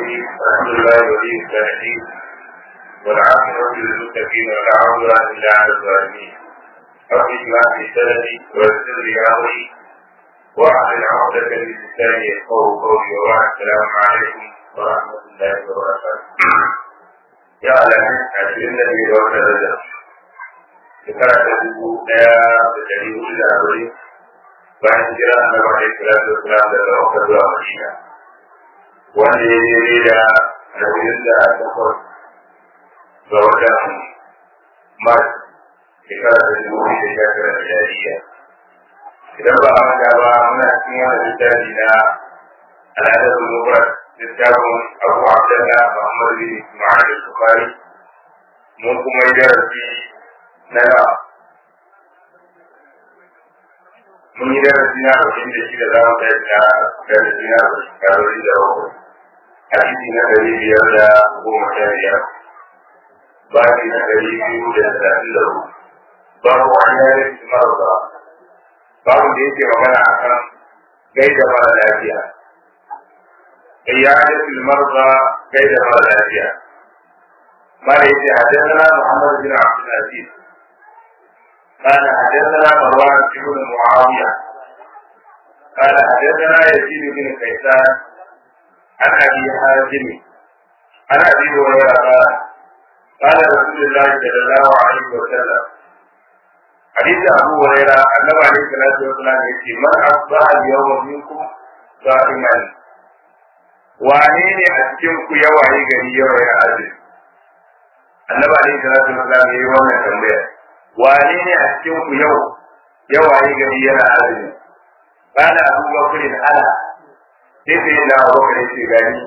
الرحيم الحمد لله ولي الصالحين والعاقبة للمتقين ولا عدوان إلا على الظالمين رب اشرح لي صدري ويسر لي أمري واحلل عقدة من لساني يفقهوا قولي وبعد السلام عليكم ورحمة الله وبركاته يا أهلا عشرين نبي وقت الرجل shekara ta dubu ɗaya da ɗari hudu da arba'in bayan jira na wani salatu wasalam daga wakar zuwa madina wanda ya daidai da arba'in da takwas ga watan mars shekara ta dubu da sha tara da jariya idan ba a manta ba muna cikin wani littafi na al'adar mubarak littafin abu abdallah muhammad bin ismail al-bukhari mun kuma yi darasi na yawa mun yi darasi na arba'in da shida za mu kai na darasi na arba'in da bakwai hadisi na ɗari biyar da goma sha biyar babi na ɗari biyu da talatin da hudu babu wani yare su marasa babu da yake magana a kan gaida mara lafiya إيادة المرضى كيد مر الأشياء ما ليس حدثنا محمد بن عبد العزيز قال حدثنا مروان بن معاوية قال حدثنا يزيد بن كيسان عن أبي حازم عن أبي هريرة قال قال رسول الله صلى الله عليه وسلم حديث أبو هريرة أنه عليه الصلاة والسلام يقول من أصبح اليوم منكم صائما wane ne a cikin ku ya waye gari yau ya azumi annabi alaihi salatu wasallam yayi wannan tambaya wane ne a cikin ku yau ya waye gari yana azumi kana abu bakr ala sai sai na bakr ce gani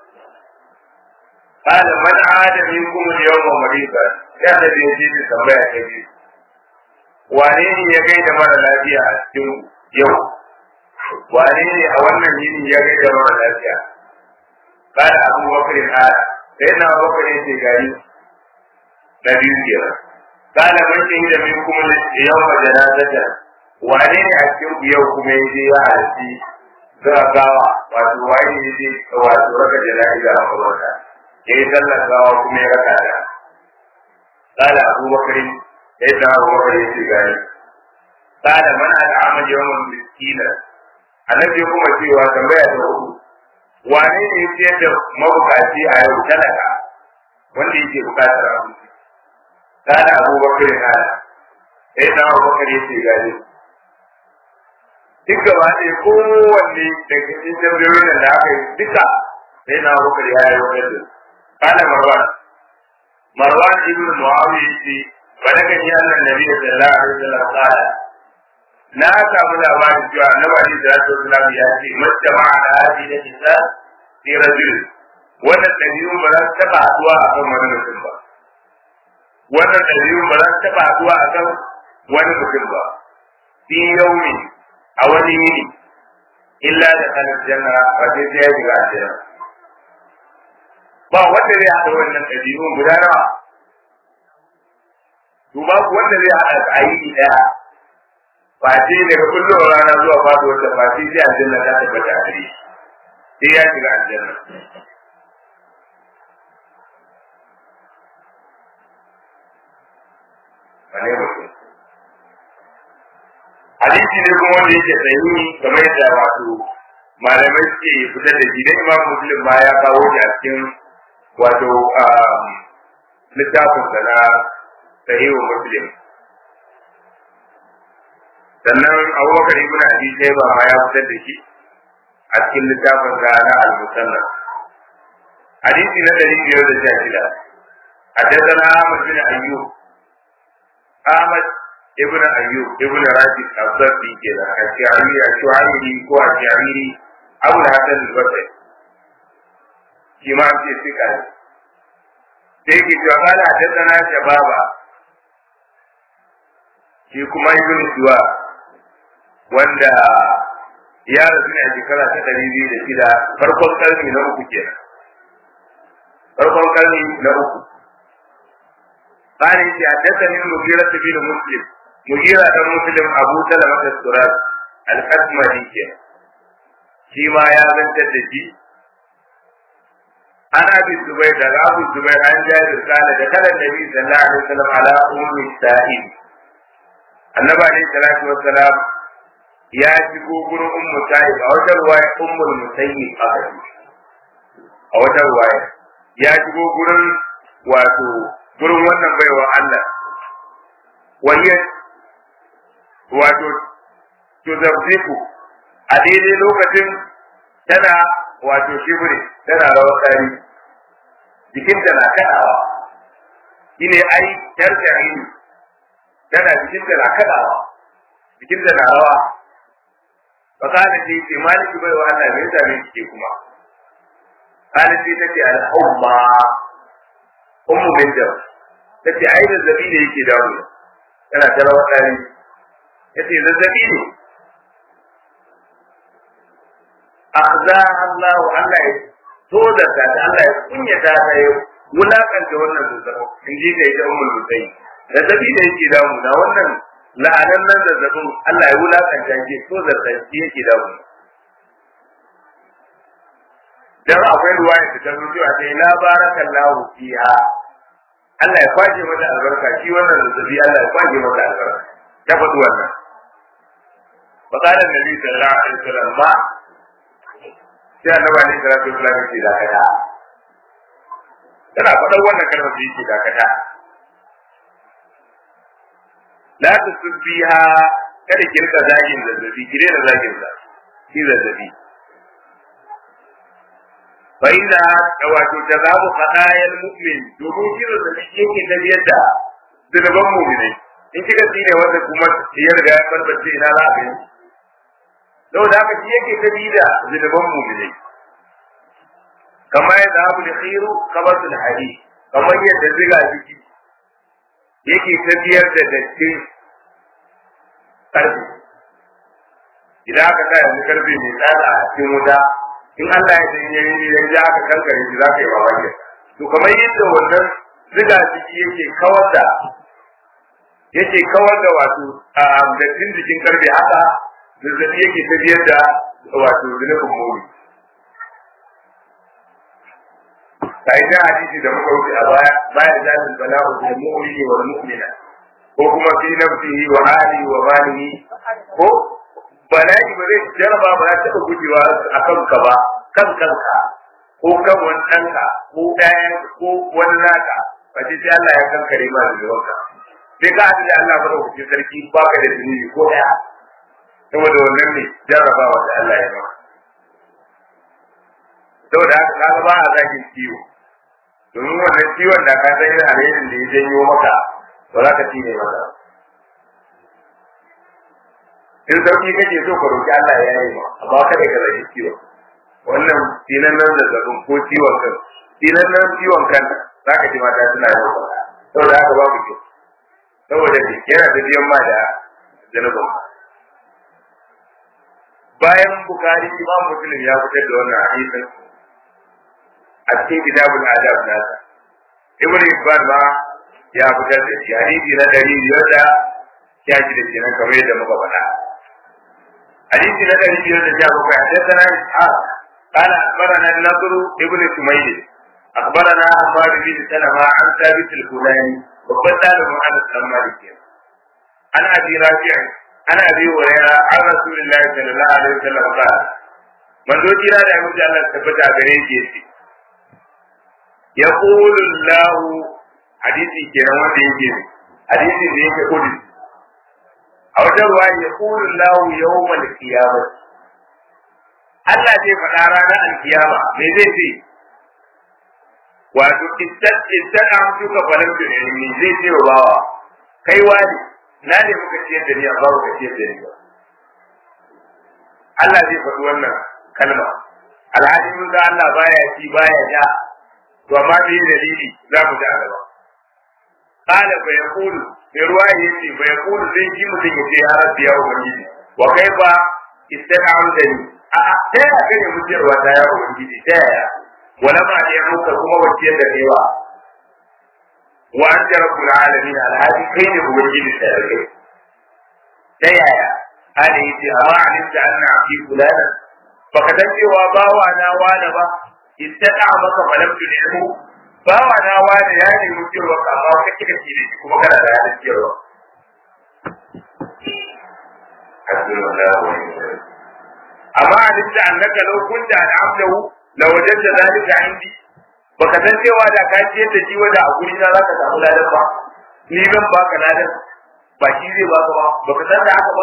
kana man ada minkum al-yawma mariba ya da yaji da tambaya ta biyu wane ne ya gaida mara lafiya a cikin yau wane ne a wannan yini ya gaida mara lafiya قال أبو بكر هذا فإن أبو بكر يتجاري نبي كيرا قال من شهد منكم اليوم جنازة wane ne a cikin yau kuma ya je ya halitti gawa wato waye ne je wato raka jana'iza a mabarka ya yi sallar gawa kuma ya raka ta kala abu bakari ya yi abu bakari ya ce gani kala mana da amal yawan miskina annabi kuma cewa tambaya ta uku wane ne ya ciyar da mabukaci a yau talaka wanda yake bukatar abinci kana abubakar kana sai na abubakar ya ce gani duk gaba ɗaya kowanne daga cikin tambayoyin da aka yi duka sai na abubakar ya yi wajen kana marwan marwan ibn muawiya ce ba daga ni annan nabi sallallahu alaihi wasallam qala na samu labarin cewa annabi alaihi salatu wasallam ya ce majtama'a da hadi da nisa fi rajul wannan dabi'un ba za su taba haduwa a kan wani mutum ba wannan dabi'un ba za su taba haduwa a kan wani mutum ba fi yaumi a wani yini illa da kan janna ba sai sai ya shiga aljanna ba wanda zai haɗa wannan dabi'un guda nawa duba wanda zai haɗa a yini ɗaya face daga kullum rana zuwa faduwar da face sai aljanna ta tabbata a gare sai ya shiga aljanna wane mutum hadisi ne kuma wanda yake sahihi kamar yadda wato malamai suke fitar da shi dan imam muslim ma ya kawo shi a cikin wato littafin sa na sahihu muslim sannan abubakar ibn abi shayba ma ya fitar da shi a cikin littafin sa na al-musannaf hadisi na dari biyar da sha shida حدثنا أحمد بن أيوب أحمد ابن أيوب ابن راشد الضبي كذا الشعري الشعيري هو الشعيري أبو الحسن البصري كما أنت سكر سيكي قال حدثنا شبابا shi kuma ibn suwa wanda ya rasu ne a shekara ta ɗari biyu da shida farkon karni na uku kenan farkon karni na uku قال إني حدثني المغيرة بن مسلم مغيرة بن مسلم أبو سلمة السراج الحكمة دي shi ma ya zantar da shi ana bi zubai da abu zubai an jari kala da kalan nabi sallallahu alaihi wasallam ala ummi sa'id annabi alaihi salatu wassalam ya shigo gurin ummu sa'id a wata ruwaya ummul musayyib aka a wata ruwaya ya shigo gurin wato gurin wannan baiwa Allah wani wato tuzabziku a daidai lokacin tana wato shibiri tana rawar tsari jikinta na kaɗawa shine ai yar jariri tana jikinta na kaɗawa jikinta na rawa fakana ce ce maliki bai wa Allah me yasa ne kike kuma kana ce tace al-umma ummu bin jab tace ai zazzabi ne yake dawo tana ta rawar tsari yace zazzabi ne akhza Allah Allah ya toda ta Allah ya kunyata ta ya wulakanta wannan zazzabi in ji kai ta ummul musayi zazzabi da yake damu da wannan la'anan nan zazzabin Allah ya wulakanta shi so zazzabi yake damu dan akwai ruwaya da ta rubuta a sai la barakallahu fiha Allah ya kwaje mata albarka shi wannan zazzabi Allah ya kwaje mata albarka ta faɗi wannan فقال النبي صلى الله عليه وسلم ما sai annabi ne sallallahu alaihi wasallam ce dakata tana faɗar wannan kalmar da yake dakata la tusbiha kada ki rika zagin zazzabi ki daina zagin sa shi zazzabi fa inna wato jazabu qadayal mu'min domin shi zazzabi yake tafiyar da zunuban mu'minai in kika tsine wanda kuma ya riga ya barbace ina za a gani saboda haka shi yake tafi da zunuban mu'minai kamar yadda abu da khiru kabatul hadi kamar yadda ziga jiki yake tafiyar da datti karfi idan aka sa yanzu karfe mai tsada a cikin wuta in Allah ya san yayi idan ja aka kankare shi za ka yi mamaki to kamar yadda wannan ziga jiki yake kawar da yake kawar da wato dattin jikin karfe haka zazzabi yake tafiyar da wato zunubin mori kai da hadisi da muka wuce a baya baya da zalil bala'u bil mu'mini wal mu'mina ko kuma fi nafsihi wa hali wa malihi ko bala'i ba zai jaraba ba ta taɓa gujewa a kanka ba kan kanka ko kan wani ɗanka ko ɗayan ko wani naka ba ce sai Allah ya kankare ma da zuwanka sai ka haɗu da Allah ba da hukuncin sarki ba ka da zunubi ko ɗaya saboda wannan ne jarrabawa da Allah ya maka saboda haka kaga ba a zakin ciwo domin wannan ciwon da ka san yana alherin da ya janyo maka ba za ka ci ne maka in sauki kake so ka roki Allah ya yi ma amma kada ka zaki ciwon wannan sinan nan zazzabin ko ciwon kan sinan nan ciwon kan za ka ji mata suna yi maka saboda haka babu kyau saboda yana tafiyan ma da zanubin bayan bukari imam muslim ya fitar da wannan hadisin a cikin kitabul adab nasa ibn ibn ma ya fitar da shi hadisi na dari biyar da ya ji da kenan kamar yadda muka faɗa hadisi na dari biyar da ya bakwai hadisana ishaq قال أخبرنا النضر ابن سميل أخبرنا عمار بن سلمة عن ثابت الفلاني وقتال عن السمالك عن أبي رافع عن أبي هريرة عن رسول الله صلى الله عليه وسلم قال من ذو جرى لا يمجي الله ثبت عليه يسي يقول الله حديثي كنا وانت يجي حديثي ذيك قدس أو تروى يقول الله يوم القيامة Allah zai faɗa ranar alkiyama me zai ce wato istan an suka falar da ne zai ce wa bawa kai wani na ne muka ciyar da ni amma muka ciyar da ni ba Allah zai faɗi wannan kalma alhali mun ga Allah baya ci baya ja to amma me dalili za mu ji a gaba qala fa yaqulu mai ruwa yace fa yaqulu sai ji mutum yace ya rabbi ya ubangiji wa kaifa istana'udani a ta yaya kai ne mutiyarwa ta ya ubangiji ta yaya wala ma ya muka kuma waciyar da kaiwa wa an ta rabbul alamin alhadi kai ne ubangiji ta yaya ta yaya hali yace amma alimta anna fi fulana baka san cewa bawa na wani ba ittaka maka falam tulihu bawa na wani ya nemi cewa ka ba ka kika ci da kuma kana da halin cewa amma alimta annaka law kunta al'amdahu law wajadta dhalika indi baka san cewa da ka ce da shi wanda a guri na zaka samu ladan ba ni zan baka ladan ba shi zai baka ba baka san da haka ba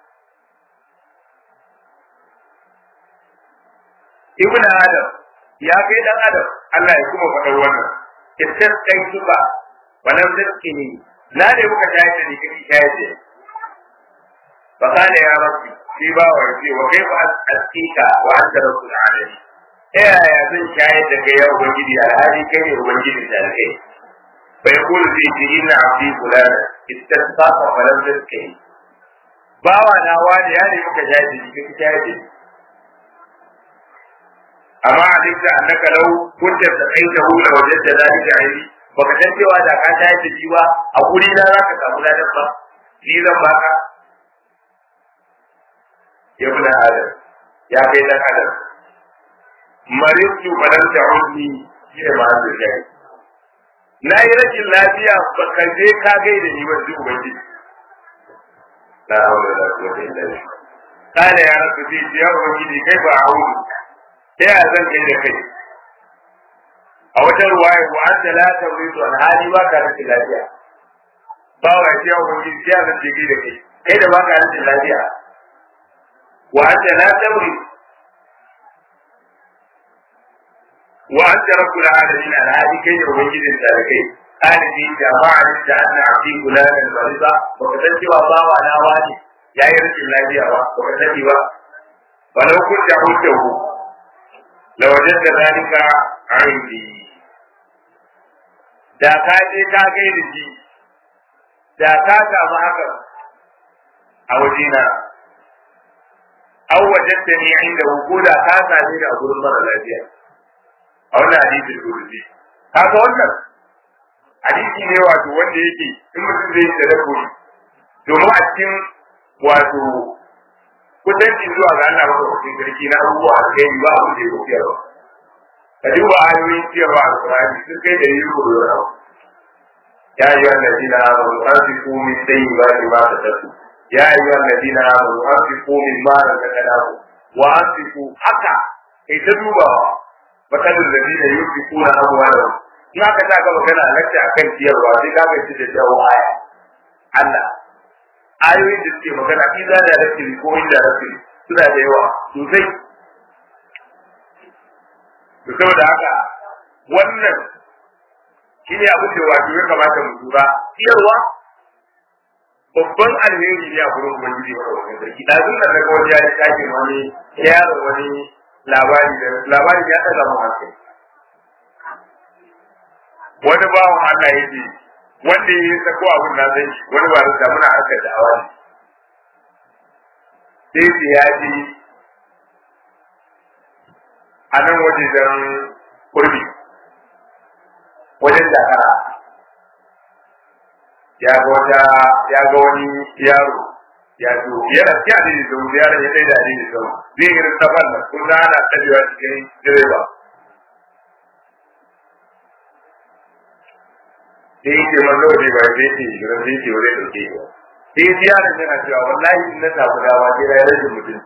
ibn adam ya kai dan adam Allah ya kuma faɗa wannan istas kai suka walam tazkini na ne muka tayi da ni kai tayi da fa kana ya rabbi shi ba wa ce wa kai fa askika wa anta rabbul alamin ta yaya zan shayar da kai ya ubangiji alhali kai ne ubangiji da kai bai kulu zai ce ina abdi fulana istasqa walam tazkini bawa na wani ya ne muka tayi da ni kai tayi da amma alimta annaka law kunta taqaitahu la wajadta dhalika indi baka san cewa da ka tayi da jiwa a guri na zaka samu ladan ba ni zan baka ya bin adam ya kai dan adam maritu balan ta'udni shi ne ma da shi na yi rashin lafiya baka je ka gaida ni wanda ubangiji la hawla wala quwwata illa billah kana ya rabbi bi ya ubangiji kai ba a'udhu ta yaya zan kai da kai a wata ruwaya ko an ta lata wuri to alhali ba ka rashin lafiya ba wa ya ce wani ya zan ce da kai kai da ba ka rashin lafiya wa an ta lata wuri wa an ta rabu da alamin alhali kai da ubangijin da kai alibi da ma'anin da ana afi kula da mariza ba ka san cewa ba wa na wani ya yi rashin lafiya ba ba ka sani ba walau kun da hujjahu لوجدت ذلك عندي da ka je ka gai da shi da ka samu haka a wajena an wajenta ni inda ko da ka same da a gurin mara lafiya a wannan hadisin rubuci kaga wannan hadisi ne wato wanda yake in mutum zai yi da domin a cikin wato kusanci zuwa ga Allah maka wakil sarki na abubuwa a kai ba abin da ya kofiya ba. Ka duba ayoyin ciyarwa a Qur'ani sun kai da yi koyo na Ya yi wannan dina amanu an fi komi sai ba ni ba ta tasu. Ya yi wannan dina amanu an fi komi ma da ta kada ku. Wa an fi ku haka kai ta dubawa. Matsalin da dina yi fi kuna abuwa da In aka sa ka magana lakta a kan ciyarwa sai ka gaci da jawo aya. Allah ayoyin da suke magana iza da rafi ko inda rafi suna da yawa sosai to saboda haka wannan shine abin da wato ya kamata mu tura ciyarwa babban alheri ne a gurin ubangiji wa wannan sarki da zun da daga wani ya tashi wani yaron wani labari da labari ya ɗaga mu hankali wani bawan Allah ya ce wanda ya sako abin na zai wani ba da muna harkar da awa sai su ya ji a nan wajen kurbi wajen dakara ya ga wata ya ga wani yaro ya zo yana ci a dini da wuri yaron ya kai da dini da zai yi rintabal da kun da ana tsadewa cikin direba sai yake mallo ne ba sai ce shirin sai ce wuri dauke ba sai ji yaron yana cewa wallahi in na samu dama sai na rage mutum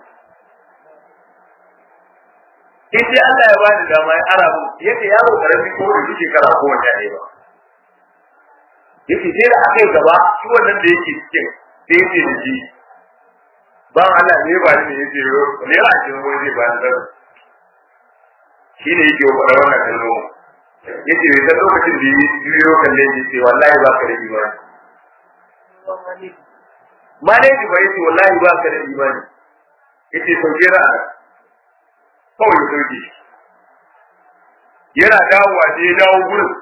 in dai Allah ya bani dama ya ara mu yake yaro karami ko da shi shekara ko wanda ne ba yake sai da aka yi gaba shi wannan da yake cikin sai yake da shi ba Allah ne ba ni ne yake yo ne ra shi wani zai ba ni da shi ne yake wa wannan kalmo yace bai san lokacin da yi biyo kalle shi ce wallahi ba ka da imani ma ne ji ba yace wallahi ba ka da imani yace sauke ra'a kawai sauke yana dawowa sai ya dawo gurin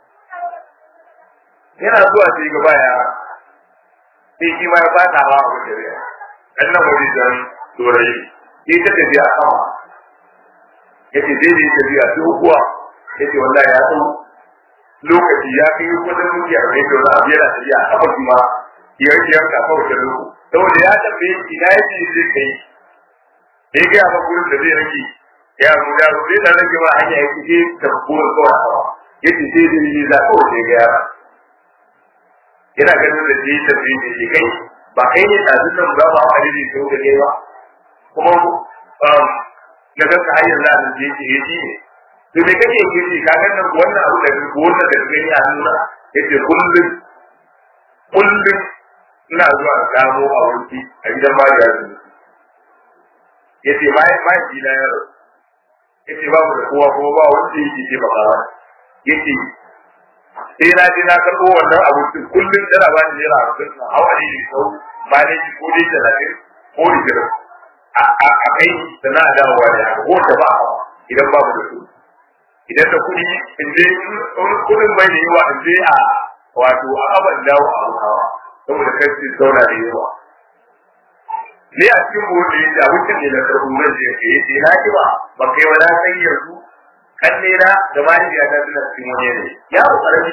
yana zuwa sai gaba ya sai shi ma ya fata wa abu da ya dan nan wani dan dorayi sai ta tafiya sama yace dai ne tafiya sai kuwa yace wallahi ya san lokaci ya kai kudin mutiya da yake wani abu yana tafiya a kafa ma ya yi yanka kawai da lokaci saboda ya tambaye ina yake zai kai da ya gaya ba gurin da zai rage ya mu ya mu sai da rage ba hanya yake ce ta kuma kawai hawa yace sai da ni za ko sai ga yara ina ganin da shi ta fi da kai ba kai ne da zukan ba ba a ridi sai da kai ba kuma um da ga ka hanyar da da yake yi ne to me kake yi ka ga nan wannan abu da wannan da gani a nuna yace kullum kullum ina zuwa gamo a wurfi a gidan ba da yanzu yace mai mai gida yaro yace ba mu da kowa kuma ba wanda yake ce ba kawa yace sai na je na karɓo wannan abincin kullum tana ba ni naira hamsin na hawa ne ne sau ba ne ko dai talatin ko ishirin a kai da na dawowa da haka ko ta ba hawa idan babu da su idan da kuɗi in je kuɗin bai da yawa in je a wato a aban dawo a hawa saboda kai su zauna da yawa ne a cikin buhun da yake abincin ne na karɓo nan da yake yace na ji ba ba kai wani san yanzu kalle na da mahaifiya ta suna cikin wani yanayi ya ku karami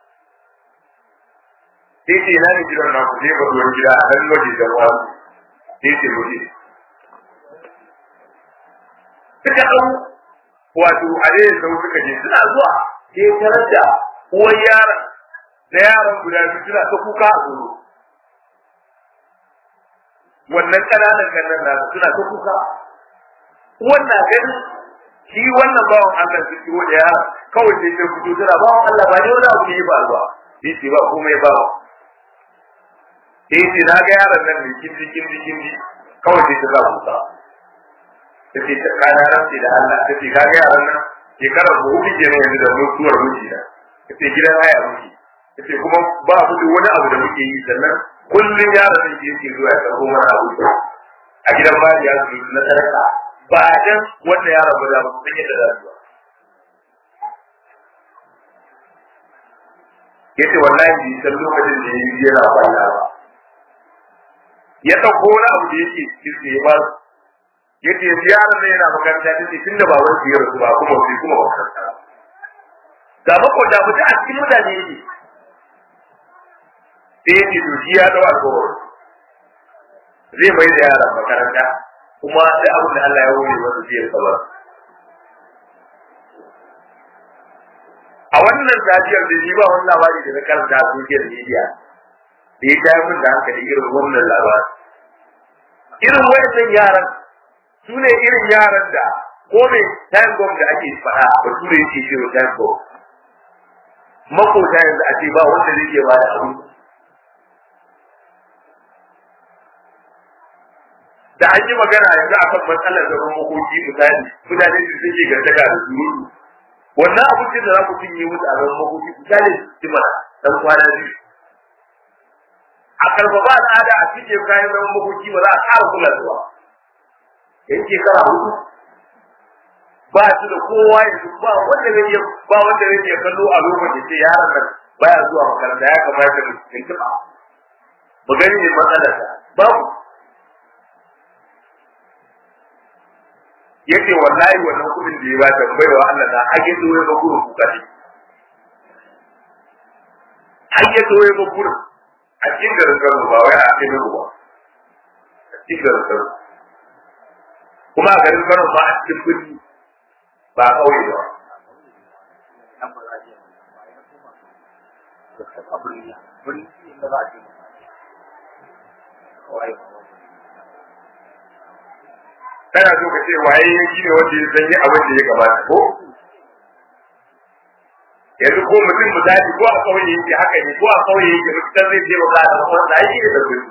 sai ce na ne gidan na ku sai ba zuwa gida a nan waje da ruwa sai ce waje suka ɗau wato a ne sau suka je suna zuwa sai tarar da uwan yaron da yaron guda biyu suna ta kuka a tsoro wannan ƙananan kannan nasu suna ta kuka wannan ganin shi wannan bawan Allah su ciwo da ya kawai sai ta fito tana bawan Allah ba ne wani abu ne ba ba sai ce ba komai ba sai ce na ga yaron nan mai kindi kindi kindi kawai sai ta za kuka ta ce ta kana rantsi da Allah ta ce ka ga yaron nan shekara ko hudu ke ne yanzu da mutuwar miji na ta ce gidan haya miji ta ce kuma ba mu da wani abu da muke yi sannan kullum yaron nan ke yake zuwa ya karɓo mana abu a gidan ba ya zuwa na sadaka ba dan wanda ya rabu da mutum yadda za su yace wallahi bi san lokacin da yayi yana kwalla ba ya dauko wani abu da yake cikin ya ba yace ziyarar ne yana makaranta tace tunda ba wani ziyar su ba kuma sai kuma makaranta da mako da mutum a cikin mutane yake sai yake to shi ya dawo alƙawari zai mai da yaran makaranta kuma da abin da Allah ya wuri wasu zai saba a wannan safiyar da shi ba wani labari da na karanta a social media da ya tayar min da hankali irin wannan labari irin wayannan yaran su ne irin yaran da ko me time bomb da ake faɗa ba su ne yake cewa time bomb makota yanzu a ce ba wanda zai ke ba da abu da an yi magana yanzu akan matsalar zaman makoki misali mutane su suke gardaga da surutu wannan abincin da za ku cinye musu a zaman makoki misali su mana dan kwana biyu a karfafa al'ada a cikin kayan zaman makoki ba za a ƙara kula zuwa yan shekara hudu ba su da kowa yanzu ba wanda zai iya ba wanda zai iya kallo a lokacin da yaron nan baya zuwa makaranta ya kamata mu tuntuɓa mu gani ne matsalarsa babu yace wallahi wannan kudin da ya ba tambayar wa Allah na hage to ya bakuru kuka ne hage to ya bakuru a cikin garin Kano ba wai a cikin ruwa a cikin garin Kano kuma a garin Kano ba a cikin kudi ba a kauye ba kana so ka ce waye ya shi ne wanda ya sanya abin da ya kamata ko yanzu ko mutum misali ko a kauye yake haka ne ko a kauye yake mutum zai je ba da kuma da shi da kudi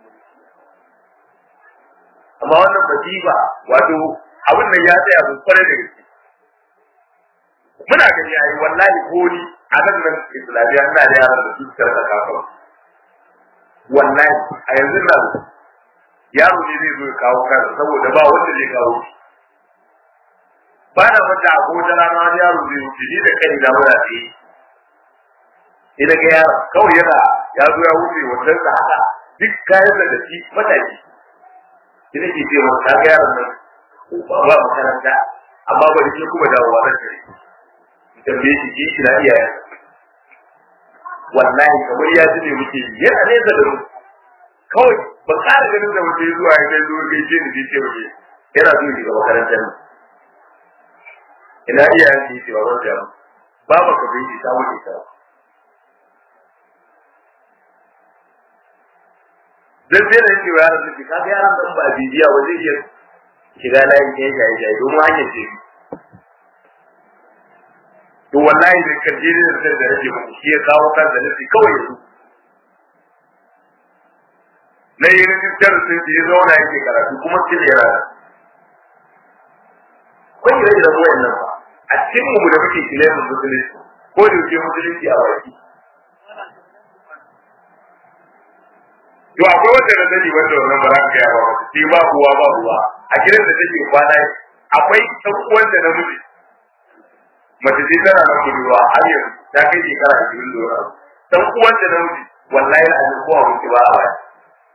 amma wannan basifa wato abin nan ya tsaya mun kware da gaske muna gani yayi wallahi ko ni a nan nan islamiyya ina da yaran da su karɓa kafa wallahi a yanzu na yaro ne zai zo ya kawo kansa saboda ba wanda zai kawo shi ba na wanda a kowace rana wani yaro zai wuce ni da kai na muna tsaye ni daga yaro kawai yana ya zo ya wuce wannan sa haka duk kayan da shi mataki shi ne ke cewa ta ga yaron nan ba ba makaranta amma ba da ke kuma dawowa nan gari tambaye shi ki shi na iyayen wallahi kamar ya ji ne muke yana nesa da mu kawai ba ƙara ganin da mutum zuwa ya kai zuwa kai ce ni ce waje yana zuwa daga makarantar nan ina iyayen ki ce baban da baba ka bai ta wuce ta dan sai da cewa yaran su ka ga yaran dan ba bibiya ba zai iya shiga layin ke jaye jaye don hanyar ce to wallahi da kaje da sai da rage muku shi ya kawo kan da nufi kawai yanzu na yi rijistar sun ce ya zauna yake karatu kuma still yana kun yi rage da ruwan nan ba a cikin mu da muke kilayen musulunci ko da yake musulunci a baki to akwai wanda na sani wanda wannan ba za ka gaya ba sai ba uwa ba uwa a gidan da take kwana akwai ɗan uwan da namiji mace ce tana nan budurwa har yanzu ta kai shekara ashirin da wani abu ɗan uwan da namiji wallahi a cikin kowa mutu ba a baya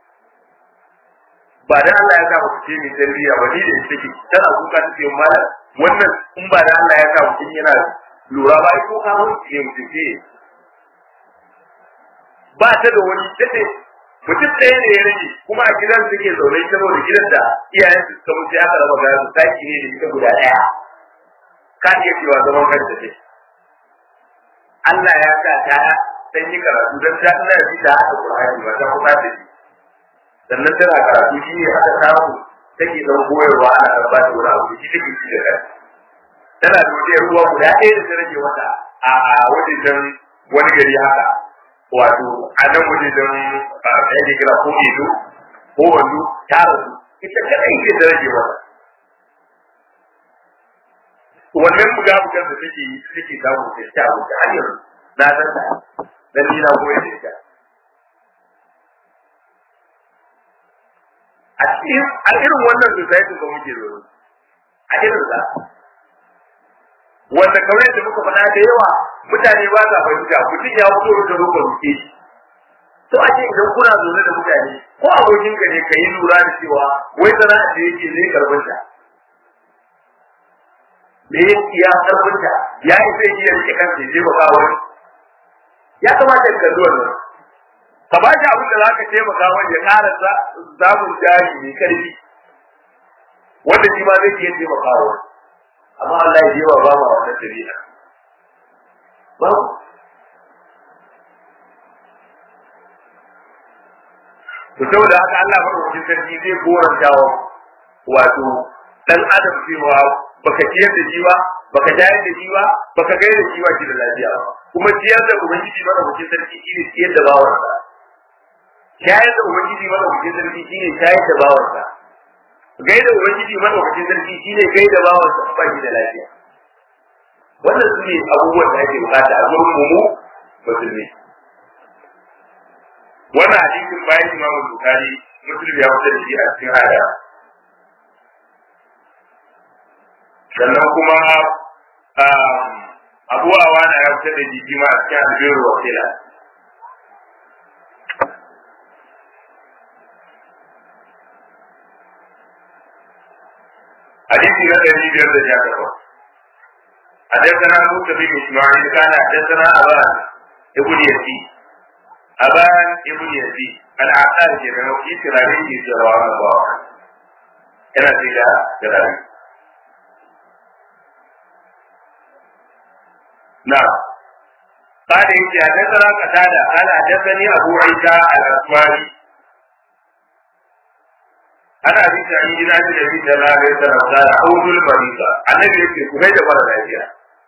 ba da Allah ya sa ku ce mai tarbiyya ba ni da ita take tana kuka take yin malam wannan in ba da Allah ya sa mutum yana lura ba ko ka mun ce mutum ce ba ta da wani tace mutum ɗaya ne ya rage kuma a gidan suke zaune saboda gidan da iyayen su suka mutu aka raba gaya su taki ne da ita guda ɗaya ka iya cewa zaman kanta ce Allah ya sa ta dan yi karatu dan ta ina da ta haka Qur'ani ba ta kuma ta sannan tana karatu shi ne aka samu take dan koyarwa ana karba da wani abu shi take shi da kai tana da wani ruwa guda ɗaya da ta rage mata a wajen wani gari haka wato a nan waje don ɗaya da kira ko ido ko wando ta rasu ita kadai ce da rage mata wannan buga bugar da take yi take samu ta ta wuce har yanzu na san ta dan ni na koyar da ita a cikin a irin wannan society da muke zo a irin sa wanda kamar da muka faɗa da yawa mutane ba sa fahimta mutum ya fito da roƙon ruke shi to a ce idan kuna zaune da mutane ko abokin ka ne ka yi lura da cewa wai sana'a da yake zai karɓar ta me ya karɓar ta ya yi zai iya rike kansa ya taimaka wani ya kamata ka zuwa nan ka ba shi abin da za ka taimaka wani ya ƙara samun jari mai ƙarfi wanda shi ma zai iya taimaka wani amma Allah ya yawa ba ma wannan dabi'a ba to saboda haka Allah madaukakin sarki zai goranta wa wato dan adam cewa baka ciyar da shi ba baka jayar da shi ba baka gai da shi ba shi da lafiya ba kuma ciyar da ubangiji madaukakin sarki shine ciyar da bawansa shayar da ubangiji madaukakin sarki shine shayar da bawansa gaida ubangiji madaukakin sarki shine gaida bawan sa ba shi da lafiya wannan su ne abubuwan da ake bukata a gurin mu musulmi wannan hadisin bayan imam bukari muslim ya fitar da shi a cikin hada sannan kuma abu awana ya fitar da shi ma a cikin albiru wakila حديث لا الذي بيرد جاءه حدثنا موسى بن اسماعيل كان حدثنا ابان ابن يزيد ابان ابن يزيد العقال كده في تراويح جواب الله كان فيها تراويح نعم قال إن حدثنا قتادة قال حدثني أبو عيسى الأسماني ana bi ta yi na da bi da na ga da da audul marida annabi yake ku gaida mara lafiya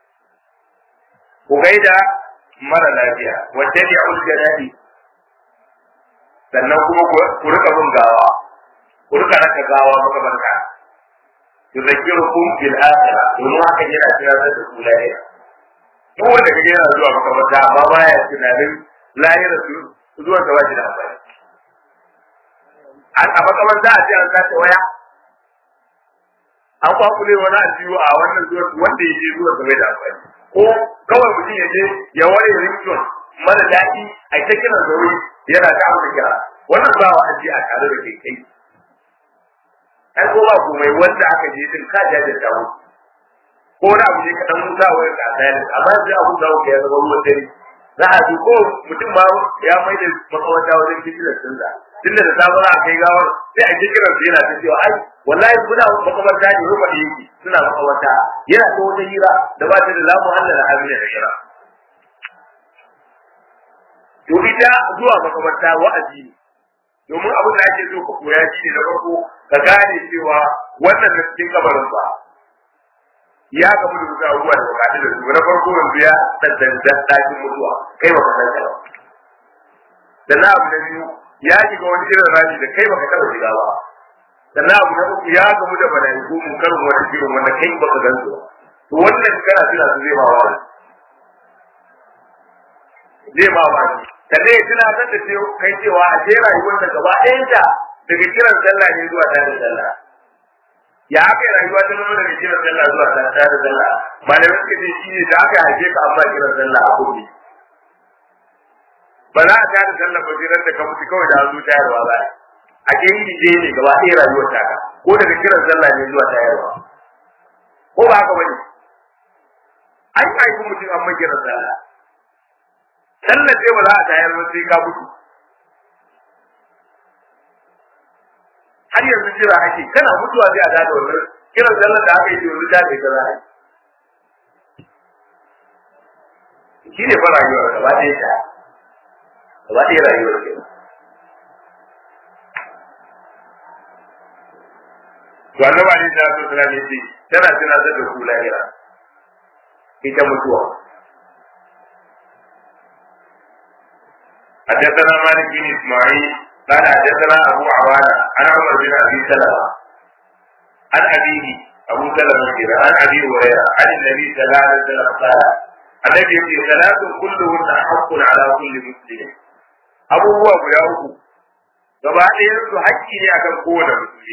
ku gaida mara lafiya wanda ya ul janabi sannan kuma ku rika bin gawa ku rika raka gawa makabarta yuzakkirukum bil akhirah domin haka yana tunatar da ku lahira duk wanda kage yana zuwa makabarta amma baya tunanin lahira su zuwa ta wajen amfani a makamanta a ce an sace waya an kwakule wani ajiyu a wannan zuwa wanda ya je zuwa game da amfani ko kawai mutum ya je ya ware rington mara daɗi a ta kiran zaure yana ta amsa kira wannan ba wa aji a tare da kai kai ai ko ba ku mai wanda aka je din ka jaje da mu ko wani abu ne ka dan musa wayar ka tsaya amma sai abu da ka ya zama ruwan dare za a ji ko mutum ma ya mai da makawata wajen kijilar sun za tunda da safe za a kai gawar sai a kiran su yana ta cewa ai wallahi kuna makabarta ne rufa da yake suna makabarta yana ta wata hira da ba ta da lamu Allah da amina da hira to ita zuwa makabarta wa'azi ne domin abin da ake so ka koya shi ne na farko ka gane cewa wannan da cikin kabarin ba ya gamu da wasu abubuwa da bukatu da su na farko yanzu ya dandandan ɗakin mutuwa kai baka san ka ba sannan abu na biyu ya shiga wani irin rami da kai baka taɓa shiga ba sannan abu na uku ya gamu da mala'iku mun karin wani shirin wanda kai baka gan su ba to wannan kana tuna su zai ma wa zai ma wa sannan ya tuna san da kai cewa a je rayuwar da gaba ɗayan ta daga kiran sallah ne zuwa tare sallah ya aka yi rayuwa ta nuna daga kiran sallah zuwa tare sallah malamai suka ce shi ne da aka haife ka amma kiran sallah a kuɗi ba za a tada sallah ba sai da ka mutu kawai da an zo tayarwa ba a ke yi je ne gaba ɗaya rayuwar ta ko daga kiran sallah ne zuwa tayarwa ko ba haka bane an yi aiki mutum an mai kiran sallah sallah ce ba za a tayar ba sai ka mutu har yanzu jira ake kana mutuwa sai a tada wannan kiran sallah da aka yi yanzu ta ne ka za a yi shi ne fa rayuwar gaba ɗaya ta gaba ɗaya rayuwar ke to annaba ne ta so tana ne tana tunatar da ku lahira ita mutuwa حدثنا مالك بن اسماعيل قال حدثنا ابو عوانه عن عمر بن ابي سلمه عن ابيه ابو سلمه عن ابي هريره عن النبي صلى الله عليه وسلم قال النبي يقول ثلاث كلهن حق على كل مسلم abubuwa guda uku gaba ɗayan su haƙƙi ne akan kowane musulmi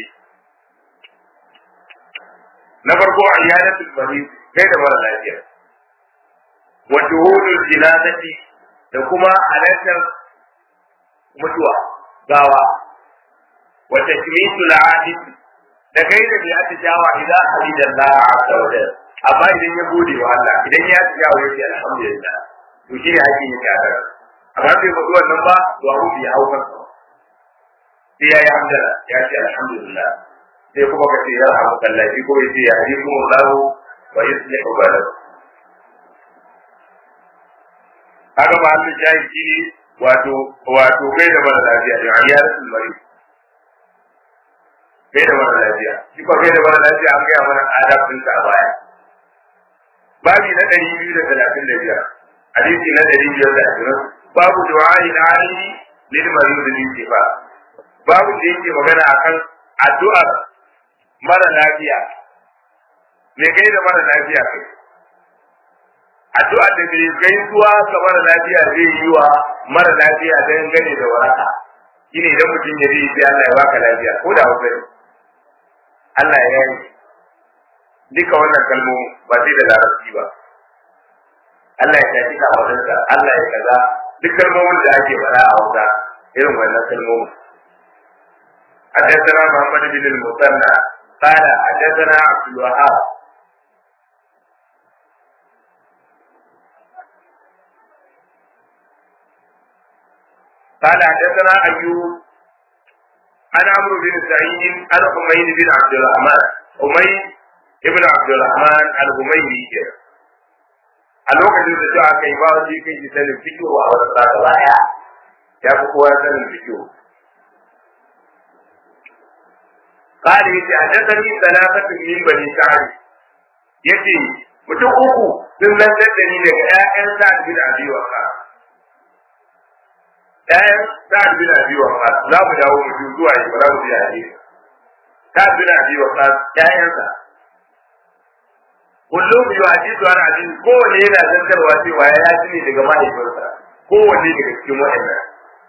na farko ayyanatul marid kai da mara lafiya wa shuhudul jinazati da kuma halartar mutuwa gawa wa takmitul adid da kai da bi atijawa idan hamidallah azza wa jalla amma idan ya gode wa Allah idan ya atijawa yake alhamdulillah to shi ne haƙƙi ne ka amma bai faɗi wannan ba to abu bai hau kansa sai ya yi hamdala ya ce alhamdulillah sai kuma ka ce ya hamu kallafi ko ya ce ya yi kuma lahu wa ya tsaye ka gwada haka ba hannun shayi shi ne wato wato kai da mara lafiya da ya rasu mari kai da mara lafiya shi kuma kai da mara lafiya an gaya mana adabinsa a baya babi na ɗari biyu da talatin da biyar hadisi na ɗari biyar da ashirin babu du'a'i na alihi lil marid lil shifa babu da yake magana akan addu'ar mara lafiya me kai da mara lafiya kai addu'ar da bai kai zuwa ga mara lafiya zai yi wa mara lafiya don gane da waraka shine idan mutum ya ji sai Allah ya baka lafiya ko da hausa ne Allah ya yi duka wannan kalmomi ba sai da larabci ba Allah ya tafi kafaɗinsa Allah ya kaza duk kalmomin da ake faɗa a Hausa irin wannan kalmomin حدثنا محمد بن المثنى قال حدثنا عبد الوهاب قال حدثنا ايوب عن عمرو بن سعيد عن حميد بن عبد الرحمن حميد ابن عبد الرحمن الحميدي a lokacin da cewa kai ba wani kai ji sanin fikihu a wata sa gaba daya ya fi kowa sanin fikihu قال يتي حدثني ثلاثة من بني سعد يتي mutum uku sun lantar da ni daga ƴaƴan sa'ad bin abi waqas ƴaƴan sa'ad bin abi waqas za mu dawo mu zuwa yi ba za mu biya ne sa'ad bin abi waqas ƴaƴansa kullum yi hadisi wani hadisi kowanne yana zantarwa cewa ya ji ne daga mahaifinsa kowanne daga cikin waɗannan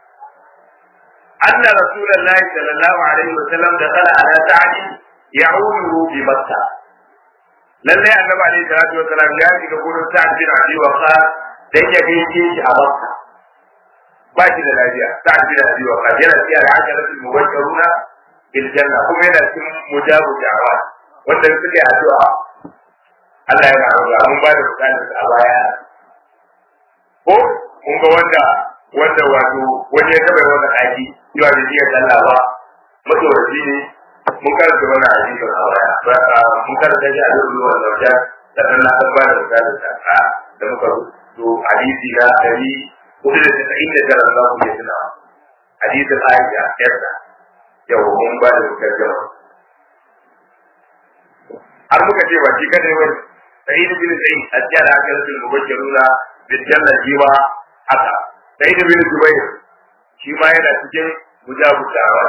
أن رسول الله صلى الله عليه وسلم دخل على سعد يعوده بمكة lallai annabi alaihi salatu wa salam ya shiga gurin sa'ad bin abi waqas dan ya gaishe shi a makka ba shi da lafiya sa'ad bin abi waqas yana cikin al'asharatul mubashshiruna bil janna kuma yana cikin mujabu da'awa wanda suka yi addu'a Allah yana roƙa mun ba da bukatar a baya ko mun ga wanda wanda wato wani ya taba wanda haji cewa bai iya sallah ba matsoraci ne mun karanta wannan hadisin a baya mun karanta shi a lulu wa zauja sannan na san ba da misalin sa da muka rubuto hadisi na dari hudu da tasa'in da tara za ku iya tunawa hadisin Aisha yarda yau mun ba da tarjama har muka ce ba shi kadai wani sa'id bin sa'id ajjala akalatul mubashiruna bil janna jiwa haka sa'id bin jubair shi ma yana cikin mujabutawa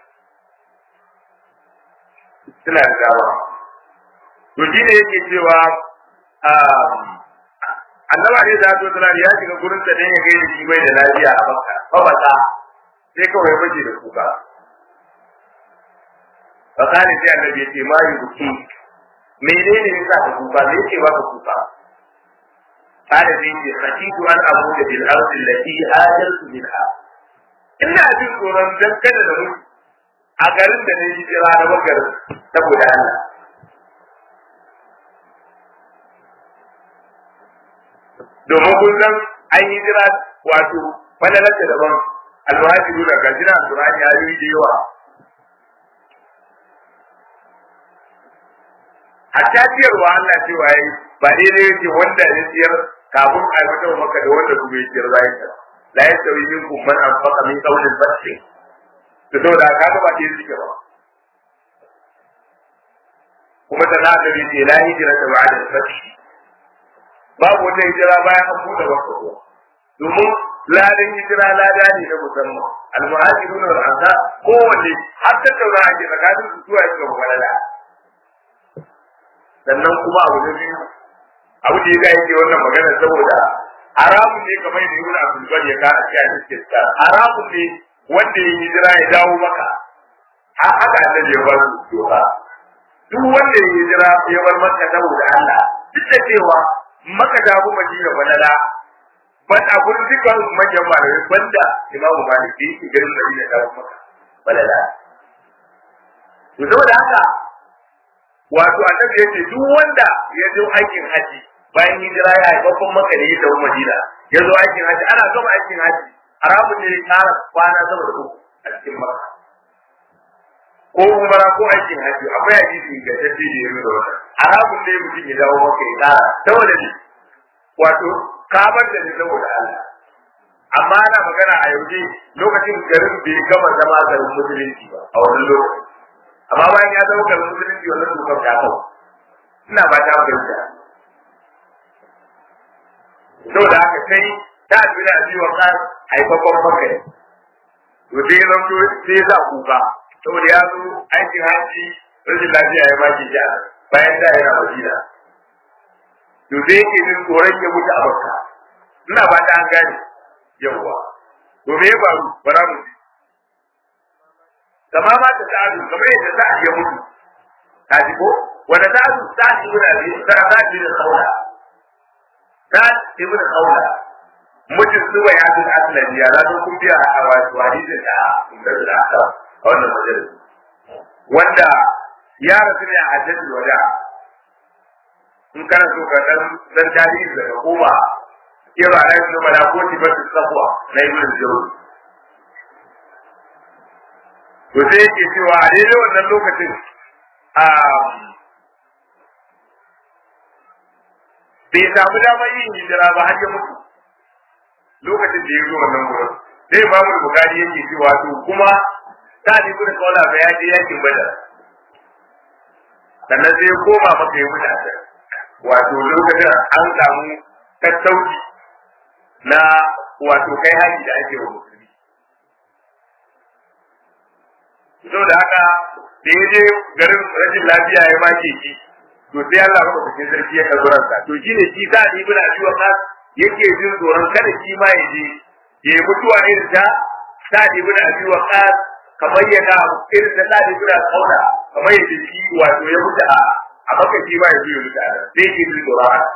suna da dama to shi ne yake cewa annaba ne da to tana ya shiga gurin da dan ya gaida shi bai da lafiya a makka fa bata sai kawai ya bace da kuka fakani sai annabi ya ce ma yi buki menene ne za ka kuka me yake ba ka kuka kada sai ce khashitu an abu da bil ardi allati hajartu minha ina jin tsoron dan kada da mu a garin da ne hijira na bakar saboda Allah domin kun san an yi jira wato falalarta daban alwajiru da gajina alqur'ani ya yi da yawa hatta ciyarwa Allah cewa yayi ba daidai yake wanda ya ciyar kafin a fita maka da wanda kuma ya ciyar zai ta la yastawi minkum man anfaqa min qawli al-fath to saboda ka ga ba dai suke ba kuma da na bi ce la hijra ta ba'da al-fath babu wata hijira bayan an buɗe maka ko domin ladan hijira lada ne na musamman al-muhajirun wal ansar kowanne har ta taura ake tsakanin su zuwa ga malala sannan kuma abu na biyu abu da ya yake wannan magana saboda haramun ne kamar da ibn abdul bar ya kana cewa cikin sa haramun ne wanda ya hijira ya dawo maka har haka annabi ya bar su doka duk wanda ya hijira ya bar maka saboda Allah duk da cewa maka da abu madina balala ban a gurin dukkan manyan malamai banda imamu malik da yake garin madina da maka balala to saboda haka wato annabi yace duk wanda ya zo aikin haji bayan hijira ya yi babban maka da ya dawo madina ya zo aikin haji ana gama aikin haji haramun ne ya kara kwana sama da uku a cikin maka ko umara ko aikin haji akwai hadisi ga tafi da yaro da wannan haramun ne mutum ya dawo maka ya kara saboda ne wato kabar da ne saboda Allah amma ana magana a yauje lokacin garin bai gama zama garin musulunci ba a wani lokaci amma bayan ya zama garin musulunci wannan dokar ta kawo ina ba ta fahimta saboda haka sai ta abin da biyu wa haifafan maka to sai ya zanto sai ya sa kuka saboda ya zo aikin hanci rashin lafiya ya maki shi a bayan da yana madina to sai yake jin tsoron ya mutu a makka ina ba ta an gane yawwa to me ya faru bara mu ji kama ma ta sa'adu kamar yadda sa'ad ya mutu ta ji ko wanda sa'adu sa'ad ibn abi sa'ad ibn khawla sa'ad ibn khawla mutum suwa ya bin aslan ya rato kun biya a wasu hadisin da da da a wannan majalis wanda ya rasu ne a hajjatul wada in kana so ka dan dan tarihi daga koma ke ba na yi mana ko ti ba su safwa na ibn jawzi to sai yake cewa a daidai wannan lokacin a bai samu damar yin hijira ba har ya mutu lokacin da ya zo wannan wurin sai imamu bukari yake cewa to kuma ta ni gudun kaula ba ya je yakin badar sannan sai ya koma maka ya mutu a wato lokacin an samu tattauci na wato kai haji da ake wa musulmi saboda haka da ya je garin rashin lafiya ya make shi to sai Allah maka cikin sarki ya karbi ransa to shine shi sa ni ibn abi waqas yake jin tsoron kada shi ma ya je ya yi mutuwa irin ta sa ibn abi waqas kamar yadda irin ta sa ibn qaula kamar yadda shi wato ya mutu a a maka shi ma ya je ya mutu a sai ke jin tsoron haka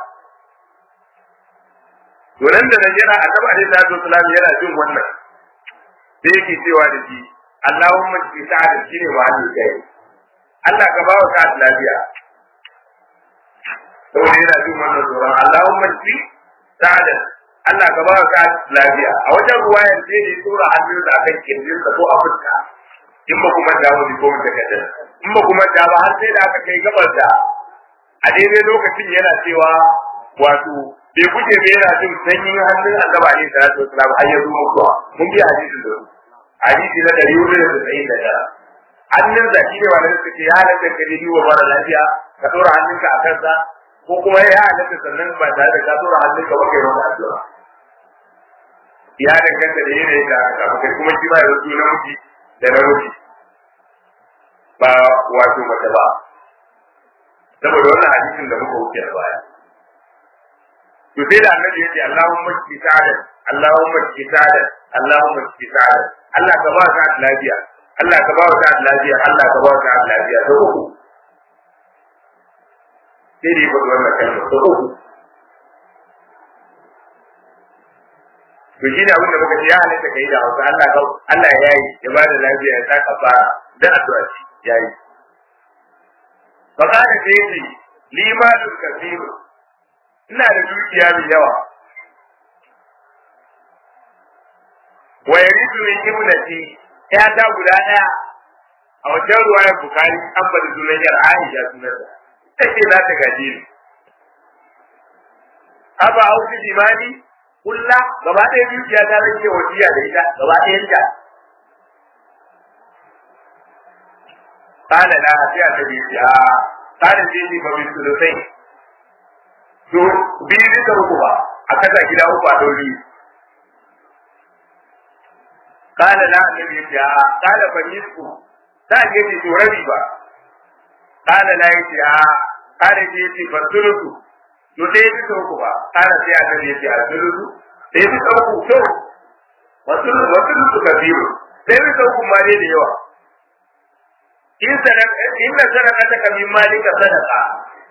to nan da nan yana annabi alaihi salatu wasalam yana jin wannan sai yake cewa da shi Allahumma shi sa'ad shine mahallin kai Allah ka ba wa sa'ad lafiya saboda yana jin wannan tsoron Allahumma shi sa'ad Allah ka ba ka lafiya a wajen ruwayar sai ne tura hannun da akan kirjin ko a fuska in ba kuma da wani ko mun take in ba kuma da ba har sai da aka kai gabar da a daidai lokacin yana cewa wato bai guje bai yana jin sanyin hannun annaba ne sallallahu alaihi wasallam har ya zo mutuwa mun bi hadisin da hadisi na dari hudu da tsayin da tara hannun da shi ne wanda suka ce ya halatta ka je wa mara lafiya ka dora hannunka a kansa ko kuma ya halatta sannan ba tare da ka dora hannunka ba kai wata addu'a ya danganta da yanayin da aka samu kai kuma shi ba da su namiji da namiji ba wato mace ba saboda wannan hadisin da muka wuce da baya to sai da annabi yace Allahumma shfi sa'adan Allahumma shfi sa'adan Allahumma shfi sa'adan Allah ka ba ka lafiya Allah ka ba ka lafiya Allah ka ba ka lafiya to uku sai dai ba wannan kalma to uku to shi ne abin da muka ce ya halitta kai da hausa Allah ka Allah ya yi ya ba da lafiya ya saka fara da addu'a ce ya yi fa kana da yace limalul kathir ina da dukiya mai yawa wa yaridu min ibnati ya ta guda daya a wajen ruwayar bukari an bada sunan yar aisha sunan ta take za ta gaje ni aba auki limani kulla gaba ɗaya dukiya ta rage wasiya da ita gaba ɗayan ta kana na sai a tabi ya kana sai ni ba bisu da sai to biyu bisa uku ba a kasa gida uku a dole kana na annabi ya kana fa nisku ta ke ce to rabi ba kana na yace a kana ce ce fa sulusu to dai bisa uku ba kana sai annabi ya ce a sulusu dai bisa uku to wasu wasu su kabiru dai bisa uku ma dai da yawa in sadaka in sadaka ta kamin malika sadaka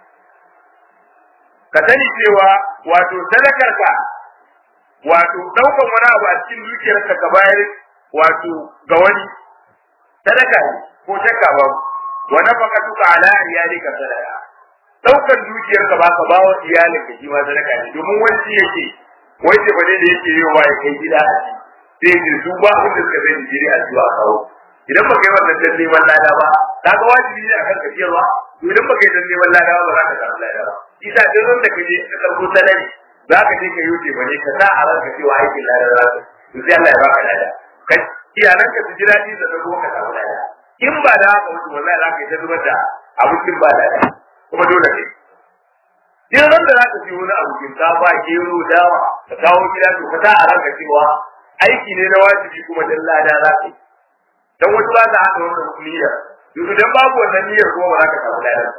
ka sani cewa wato sadakarka wato daukan wani abu a cikin dukiyarka ka bayar wato ga wani sadaka ne ko shakka ba wa nafaka tuka ala iyalika sadaka daukan dukiyarka ba ka bawa iyalinka shi ma sadaka ne domin wani shi yake wai ce bane da yake yi wa ya kai gida a ci sai ce su ba abin da suka sani jiri a zuwa kawo idan ba kai wannan dan neman lada ba ka ga wajibi ne akan ka ciyarwa to idan ba kai dan neman lada ba za ka samu lada ba isa duk wanda ka je ka karbo salari za ka je ka yi wuce bane ka sa a ranka cewa aikin lada za ka to sai Allah ya baka lada kai iyalan ka su ji daɗi da zo ka samu lada in ba da haka mutum wallahi za ka yi ta zubar da abincin ba lada kuma dole ne duk wanda za ka ji wani abu shinkafa gero dawa ka kawo gida to ka sa a ranka cewa aiki ne na wajibi kuma dan lada za ka yi dan wasu ba ta haɗa wannan niyyar yanzu dan babu wannan niyyar kuma ba za ka samu lada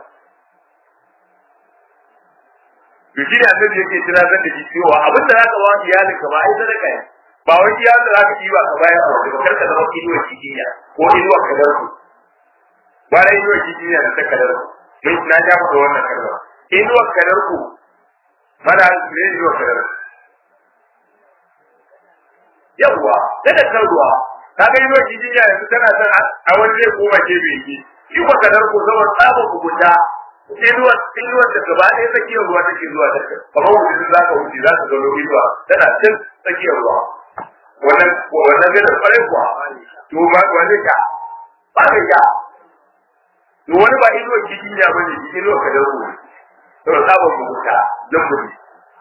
to shi ne annabi yake tunatar da shi cewa abin da zaka ba iyalin ka ba ai sadaka ne ba wai iya da zaka yi ba ka bayar a wajen kar ka zama kiduwa cikiya ko inuwa kadar ku ba da inuwa cikiya da ta kadar ku mun na ja da wannan kalma inuwa kadar ku mana ne inuwa kadar yawwa da kan ruwa kaga inuwa cikiya yanzu tana son a wani zai koma gefe yake shi ko kadar ku zama tsaba ku guda inuwa inuwa da gaba ɗaya tsakiyar ruwa take zuwa da kai kamar wuce za ka wuce za ka ga inuwa tana cin tsakiyar ruwa wannan wannan gidan kwarai kuwa to ba wani ka ba ka ka to wani ba inuwa cikin ya bane inuwa ka da ruwa to sabon mugunta nan mutum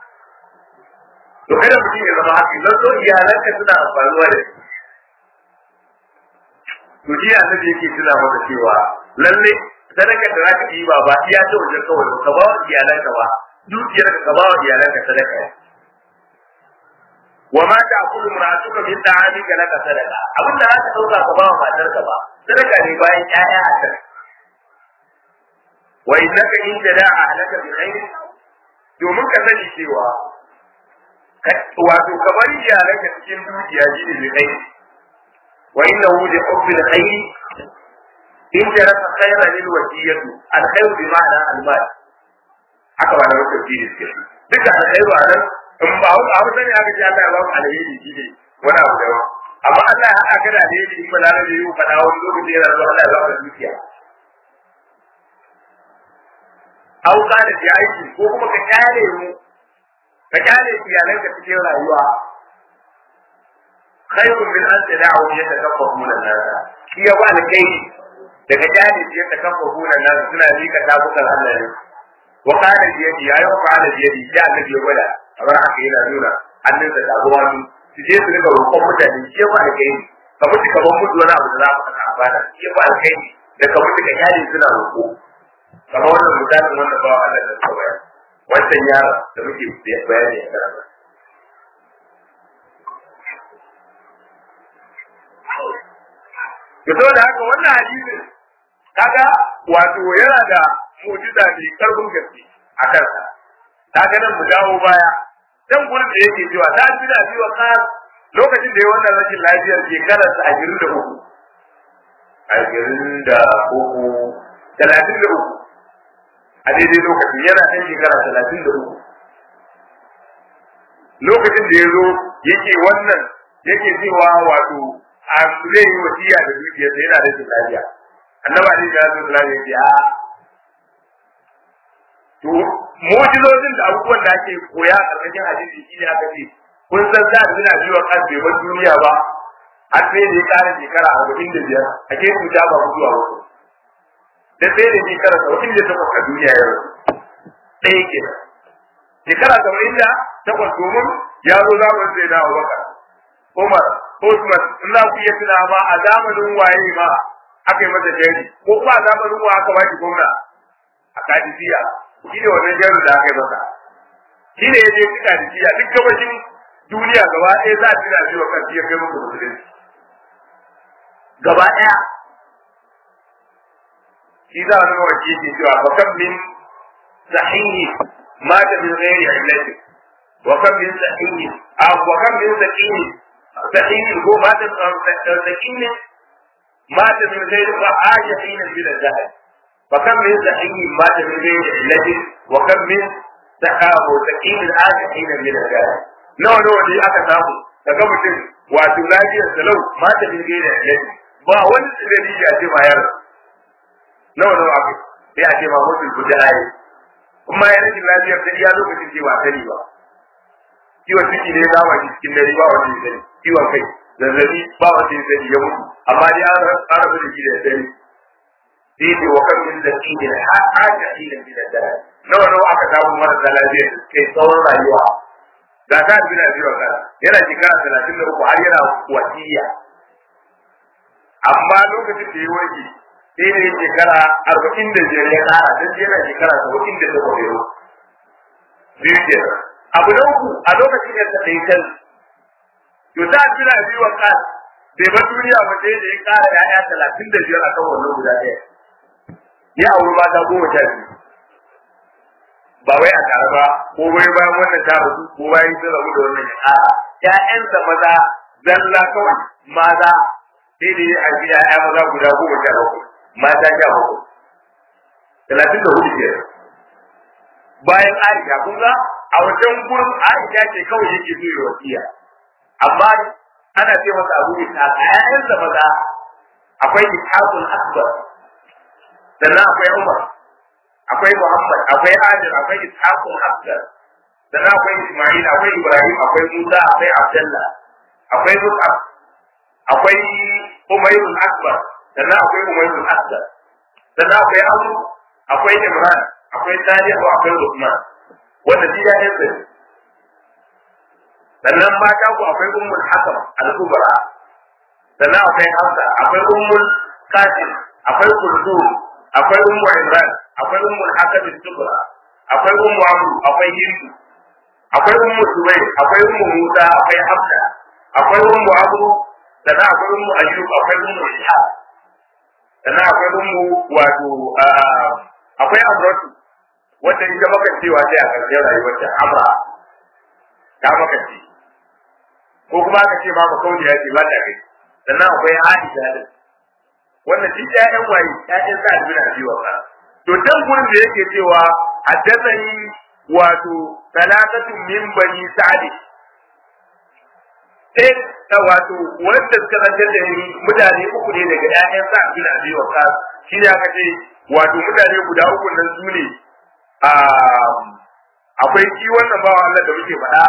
to kada mutum ya zama haka zan so iyalanka suna amfanuwa da shi to shi annabi yake tuna maka cewa lalle sadakar da zaka yi ba ba iya ta wajen kawai ka ba wa iyalanka ba dukiyar ka ba wa iyalanka sadaka wa ma ta'kulu mar'atuka min ta'amika laka sadaka abin da zaka dauka ka ba wa matarka ba sadaka ne bayan ƴaƴa a kan wa innaka in jada'a ahlaka bi khair domin ka sani cewa wato ka bari iyalanka cikin dukiya shi ne bi khair wa innahu li hubbil khair in jarasa khayra lil wasiyatu al khayr bi ma'ana al mal haka ba na rubuta shi ne duka al khayru a nan in ba hu a sani aka ce Allah ya ba ku alheri shi ne wani abu daban amma Allah ya haɗa ka da alheri in ba lalace yi faɗa wani lokaci yana zuwa Allah ya ba ka dukiya au kana da aiki ko kuma ka kyale mu ka kyale iyalanka cikin rayuwa khairun min an tada'u yatakaffafuna an-nas shi ya ba kai daga kyale shi yatakaffafuna an-nas suna lika tabukan Allah ne wa kana biyadi ya yi kana biyadi ya annabi ya gwada kamar haka yana nuna hannunsa da ruwa su je su rika roƙon mutane shi ya ba kai ka mutu ka ban mutu wani abu da za mu saka amfana shi ya ba kai da ka mutu ka kyale suna roƙo kamar wannan misalin wannan bawa Allah da suka bayar wancan yara da muke bayani a karatu to da haka wannan hadisin kaga wato yana da mu'jiza mai karfin gaske a kansa kaga nan mu dawo baya dan gurin da yake cewa ta fi da biwa ka lokacin da ya wannan rashin lafiyar shekarar sa ashirin da uku ashirin da uku talatin da uku a daidai lokacin yana ɗan shekara talatin da uku lokacin da ya zo yake wannan yake cewa wato a zai yi wasiya da dukiyarsa yana da lafiya annaba ne ga su lafiya ya ce a to mu'jizozin da abubuwan da ake koya a ƙarƙashin hadisi shi ne aka ce kun san za a suna biyo kan bai duniya ba har sai da ya ƙara shekara arba'in da biyar a ke cuta ba mutuwa ba da sai da shekara saba'in da takwas a duniya yau ɗaya ke shekara saba'in da takwas domin ya zo zamanin zai dawo baka Umar Usman in za ku iya tuna ma a zamanin waye ma aka yi masa jari ko kuma a zamanin wa aka baki gwamna a Kadisiya shi ne wannan jarin da aka yi masa shi ne ya je ci Kadisiya duk gabashin duniya gaba ɗaya za a tuna shi wa kan ya kai muku musulunci gaba ɗaya shi za a nuna wa ke ce cewa ba kan min sahihi mata min ghairi illati wa kan min sahihi a wa kan min sahihi sahihi ko mata sahihi mata min ghairi wa ajihina bil jahil wa kan min sahihi mata min ghairi illati wa kan min sahabu sahihi ajihina bil jahil nawa nawa ne aka samu daga mutum wato lafiyar salau mata min ghairi illati ba wani tsirari ya ce ma yaro nawa nawa aka sai a ce ma mutum guda ayi kuma ya rashin lafiyar ta iya lokacin ce ba sani ba ciwon ciki ne ya shi cikin dare ba wanda ya sani ciwon kai zazzabi ba wanda ya sani ya mutu amma dai an rabu da shi da dare sai ce wa kan min zaki ne har aka ila min dare nawa nawa aka samu marasa lafiya da kai tsawon rayuwa ga ta bi na biyo kan yana shekara talatin da uku har yana wasiya amma lokacin da ya warke sai ne shekara arba'in da biyar ya kara don yana shekara saba'in da ta kwarewa biyu ke abu na uku a lokacin da ta ɗaya kan to ta tuna biyu wa kan bai ba duniya ba sai da ya kara ya'ya talatin da biyar a kan wannan guda ɗaya ya auri mata goma sha biyu ba wai a tare ba ko wai bayan wannan ta rasu ko bayan sun rabu da wannan ya ƙara ƴaƴansa maza zalla kawai maza sai da ya haifi ƴaƴa maza guda goma sha bakwai mata sha bakwai talatin da hudu kenan bayan Aisha kun ga a wajen gurin Aisha ce kawai yake so ya wasiya amma ana ce masa Abu Ishaq a ƴaƴansa maza akwai Ishaqul Akbar sannan akwai Umar akwai Muhammad akwai Adil akwai Ishaqul Akbar sannan akwai Ismail akwai Ibrahim akwai Musa akwai Abdullah akwai Mus'ab akwai Umayrul Akbar sannan akwai Umayrul Akbar sannan akwai Amr akwai Imran akwai Salihu akwai Usman wanda shi ya yi tsari sannan mata ku akwai Ummul Hakam al-Kubra sannan akwai Hafsa akwai Ummul Qasim akwai Kulthum akwai Ummu Imran akwai Ummul Hakam al-Kubra akwai Ummu Amr akwai Hindu akwai Ummu Zubair akwai Ummu Musa akwai Hafsa akwai Ummu Abu sannan akwai Ummu Ayyub akwai Ummu Ishaq sannan akwai Ummu wato akwai Amratu wanda ita maka cewa sai a ƙarshen rayuwar ta Amra ta maka ce ko kuma aka ce ma makauniya ce ba ta kai sannan akwai Aisha da wannan duk ƴaƴan waye ƴaƴan sa albina biyu wa to dan gurin da yake cewa haddathani wato salatatu min bani sa'd sai ta wato wanda suka zantar da ni mutane uku ne daga ƴaƴan sa albina biyu wa shi ne aka ce wato mutane guda uku nan su ne akwai shi wannan bawa Allah da muke faɗa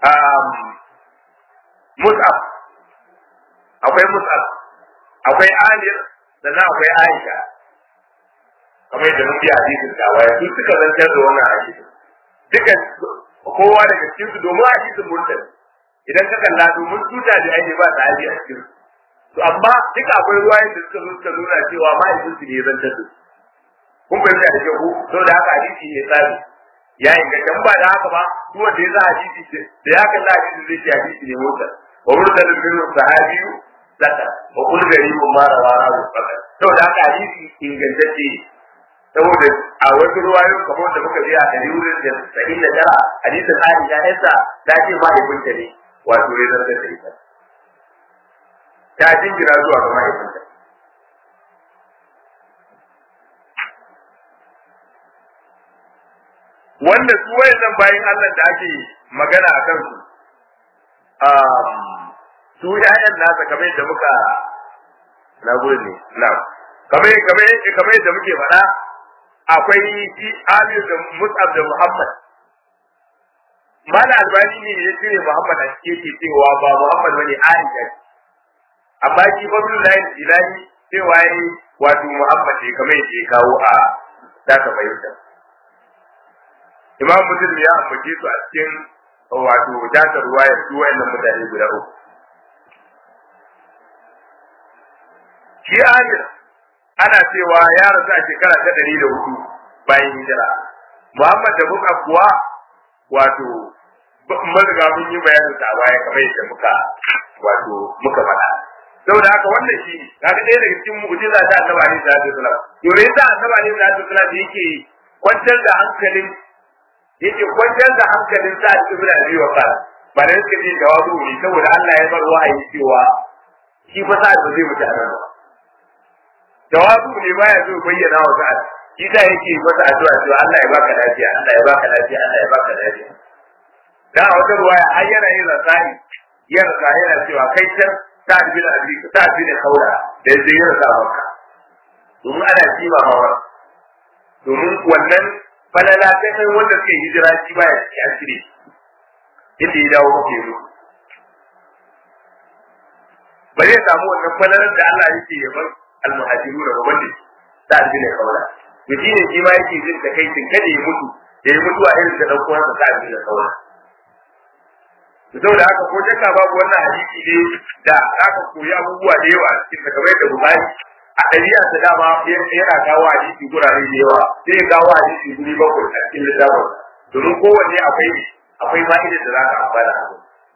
Mus'ab akwai Mus'ab akwai Amir sannan akwai Aisha kamar yadda mun biya hadisin da waya su suka zantar da wannan hadisin duka kowa daga cikin su domin hadisin murtali idan ka kalla domin tuta da ake ba ta a cikin to amma duka akwai ruwayen da suka zo suka nuna cewa mahaifin su ne zantar da su kun fahimta da kyau saboda haka hadisi ne tsari ya inganta ba da haka ba duk wanda ya za hadisi da ya kalla hadisi zai ce hadisi ne mota wa mursalin bin sahabiyu zaka wa kullu garibun ma rawara wa faka saboda haka hadisi ingantacce saboda a wasu ruwayoyin kamar da muka ji a dari wurin da sahin da tara hadisin Aisha yasa ta ce mahaifinta ne wato ya zartar da ita ta jingina zuwa ga mahaifinta wanda su wayannan bayan Allah da ake magana a kansu su ƴaƴan nasa kamar yadda muka na gode na kamar kamar kamar yadda muke faɗa akwai shi Amir da Mus'ab da Muhammad Mala albani ne ya cire Muhammad a cikin ke cewa ba Muhammad bane Aisha amma shi Abdullahi Ilahi cewa yi wato Muhammad ne kamar yadda ya kawo a zaka fahimta Imam Muslim ya ambace su a cikin wato dasar ruwaya su wayannan mutane guda uku shi Amir ana cewa ya rasu a shekara ta ɗari da hudu bayan hijira Muhammad da Muka kuwa wato maziga mun yi bayanin sa baya kamar yadda muka wato muka faɗa saboda haka wannan shi kaga ɗaya daga cikin mu'jiza ta Annabi Ali sallallahu alaihi wasallam to ne sa Annabi Ali sallallahu alaihi wasallam yake kwantar da hankalin yake kwantar da hankalin sa ibn Abi Waqqas ba da yake ji jawabu ne saboda Allah ya bar wahayi cewa shi fa sa ba zai mutu a nan ba jawabu ne baya zo bayyana wa sa'ad shi da yake masa addu'a cewa Allah ya baka lafiya Allah ya baka lafiya Allah ya baka lafiya da a wata ruwaya har yana yin rasani ya rasa yana cewa kai can sa'ad bin abi sa'ad bin khawla da yake yin rasa maka domin ana kima ma domin wannan falala ta kai wanda suke hijira shi baya ci an cire inda ya dawo kake zo ba zai samu wannan falalar da Allah yake yaban almuhajiru da babban da sa'ad bin khawla to shi ne shi ma yake jin da kai tun kada ya mutu da ya mutu a irin da dan uwansa sa'ad bin khawla saboda haka ko shakka babu wannan hadisi ne da aka koyi abubuwa da yawa cikin da kamar da Bukhari a ɗabi'a ta dama yana kawo hadisi gurare da yawa sai ya kawo hadisi guri bakwai a cikin littafin domin kowanne akwai akwai fa'idar da za ka amfana a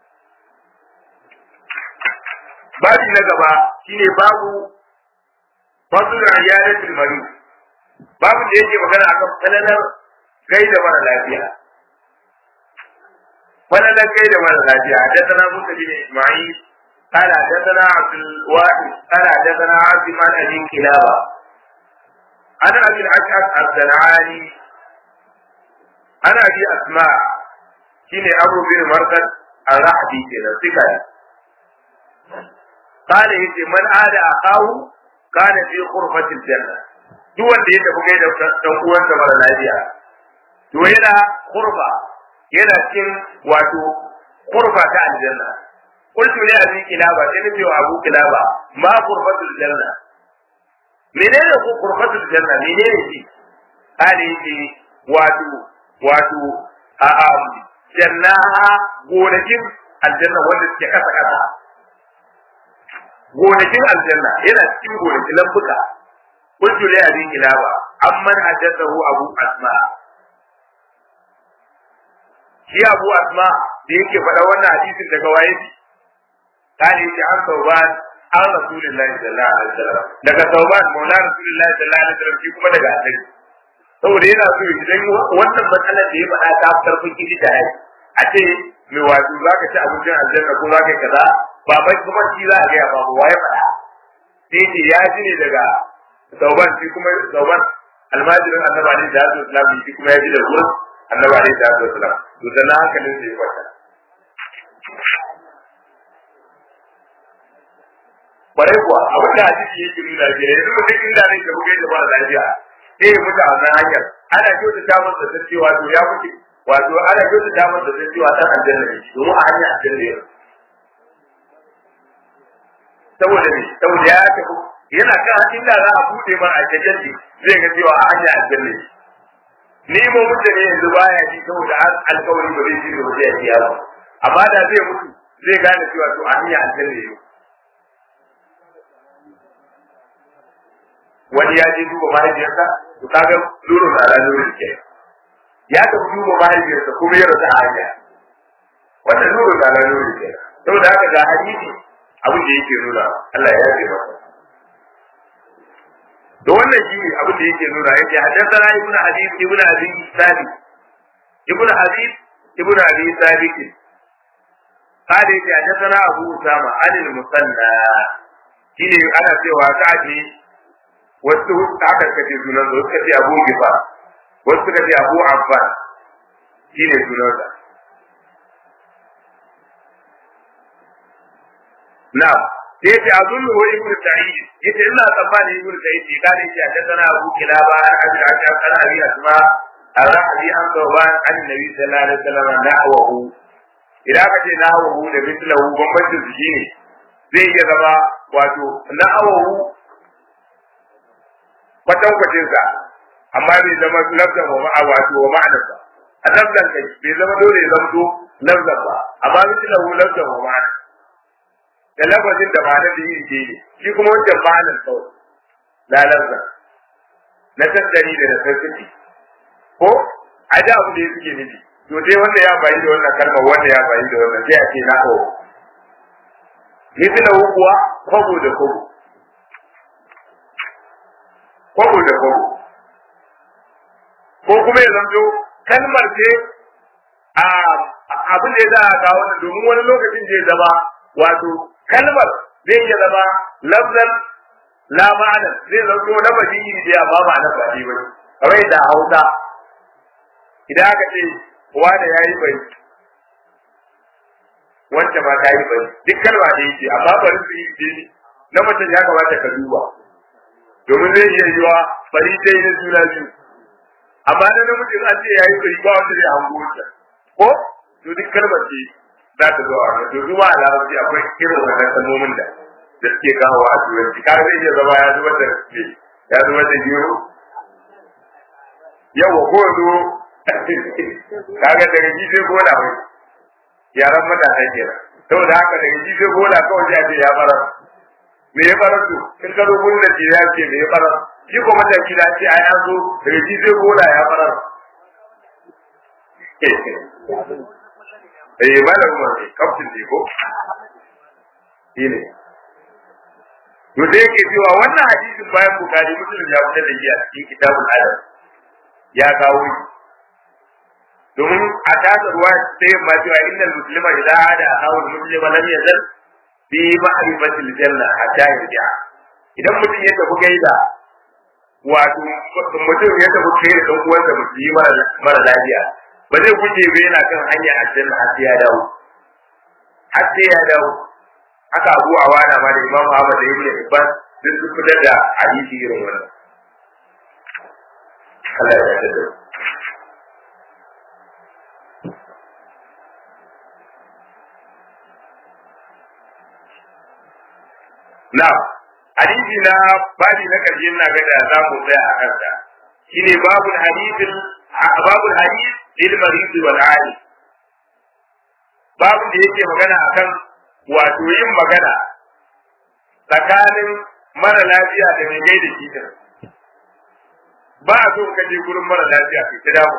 babi na gaba shine babu fasul riyadatul mari babu da yake magana akan falalar kai da mara lafiya falalar kai da mara lafiya hadathana musa bin isma'il قال حدثنا عبد الواحد قال حدثنا عبد من ابي كلابه انا ابي الاشعث الزنعاني انا ابي اسماء شيني ابو بن مرقد الرحبي كده ثقه قال يجي من عاد اخاه كان في غرفه الجنه duk wanda ya tafi kai da dan uwansa mara lafiya to yana kurba yana cikin wato kurba ta aljanna قلت لأبي كلابة إن في أبو كلابة ما غرفة الجنة منين هو غرفة الجنة منين دي قال يجي واتو واتو أم جناها gonakin aljanna wanda suke kasa kasa gonakin aljanna yana cikin gonakin lambuka qultu li abi kilaba amman haddathahu abu asma shi abu asma da yake faɗa wannan hadisin daga waye قال يجي عن ثوبان عن رسول الله صلى الله عليه وسلم daga ثوبان مولى رسول الله صلى الله عليه وسلم shi kuma daga annabi saboda yana so idan wannan matsalar da ya faɗa ta karfin kiji da ai a ce me wato za ka ci abincin aljanna ko za ka kaza ba bai kuma shi za a gaya ba ba ya faɗa sai ce ya ji ne daga ثوبان shi kuma ثوبان almajirin annabi alaihi salatu wasalam shi kuma ya ji da gurin annabi alaihi salatu wasalam to sannan hankalin sai ya kwanta bare kuwa abin da hadisi yake nuna ke yanzu mutum inda ne da kuka da ba lafiya sai ya mutu a wannan hanyar ana kyauta ta masa da cewa to ya mutu wato ana kyautu damar da zai cewa dan aljanna ne domin a hanyar aljanna ne saboda ne saboda ya tafi yana kan inda za a bude ma aljanna ne zai ga cewa a hanyar aljanna ne ni mu mutane yanzu baya ji saboda alkawari ba zai ji da wajen ya biya ba amma da zai mutu zai gane cewa to a hanyar aljanna ne wani ya je duba mahaifiyarsa to kaga nuru na ra nuru ke ya tafi duba mahaifiyarsa kuma ya rasa hanya wannan nuru na ra nuru ke saboda haka ga hadisi abin da yake nuna Allah ya yafe masa da wannan shi abin da yake nuna yake haddathana ibnu hadith ibnu abi sabi ibnu hadith ibnu abi sabit قال يجي حدثنا أبو أسامة عن المثنى شيء أنا سوى كعدي wasu haka suka ce sunan sa suka ce abu gifa wasu suka ce abu abbas shi ne sunansa na sai ce azullu wa ibnu sa'id yace ina tsammani ibnu sa'id ne kada yace a kana abu kilaba an abi an kana abi asma ar-rahbi an tawban an nabi sallallahu alaihi wasallam nahwahu idan ka ce nahwahu da mithlahu bambancin su shine zai iya zama wato nahwahu kwatankwacin sa amma bai zama lafzan wa ma'a wato wa ma'anarsa a lafzan kai bai zama dole ya zamto lafzan ba amma mithlahu lafzan wa ma'ana da lafazin da ma'anar da iri ke ne shi kuma wancan ma'anar kawai la lafzan na tattari da na sassaki ko a da abu da ya suke nufi to sai wanda ya bayi da wannan kalma wanda ya bayi da wannan sai a ce na kawo mithlahu kuwa kwabo da kwabo kwabo da kwabo ko kuma ya zanto kalmar ce a abin da ya za a kawo wannan domin wani lokacin zai zama wato kalmar zai iya zama lafzan la ma'ana zai zanto na badi iri da amma ma'ana ba dai ba kamar yadda a Hausa idan aka ce wanda ya yi bai wacce ma ta yi bai duk kalma da yake amma bari su yi ne na mutum ya kamata ka duba domin zai iya yiwa bari sai na juna biyu amma na namijin an ce ya yi bai ba wanda zai hango ta ko to duk kalmar ce za ta zo a wannan to zuwa a larabci akwai irin wannan kalmomin da da suke kawo a turanci kar zai iya zama ya zubar da ya zubar da gero yawa ko zo kaga daga ji sai gona mai yaran matasa kenan saboda haka daga ji sai gona kawai sai a ce ya fara me ya fara su in ka zo gurin da ke ya ce me ya fara shi ko mataki da ce ai an zo daga ji sai gona ya fara eh malam Umar ne kaftin ne ko shi ne to da yake cewa wannan hadisin bayan bukari muslim ya fitar da shi a cikin kitabul adab ya kawo shi domin a tasa ruwa sai ma cewa innal muslima idza hada akahu muslima lam yazal fi ma'rifatil janna hatta yarja idan mutum ya tafi gaida wato mutum ya tafi kai da dan uwansa musulmi mara lafiya ba zai guje ba yana kan hanyar aljanna har sai ya dawo har sai ya dawo haka Abu Awana ma da Imam Ahmad da Ibn Hibban duk su fitar da hadisi irin wannan Allah ya yarda na hadisi na babi na karshe ina ga da za mu tsaya a kansa shine babul hadisin babul hadis lil marid wal ali babu da yake magana akan wato yin magana tsakanin mara lafiya da mai gaida shi din ba a so ka je gurin mara lafiya kai ta damu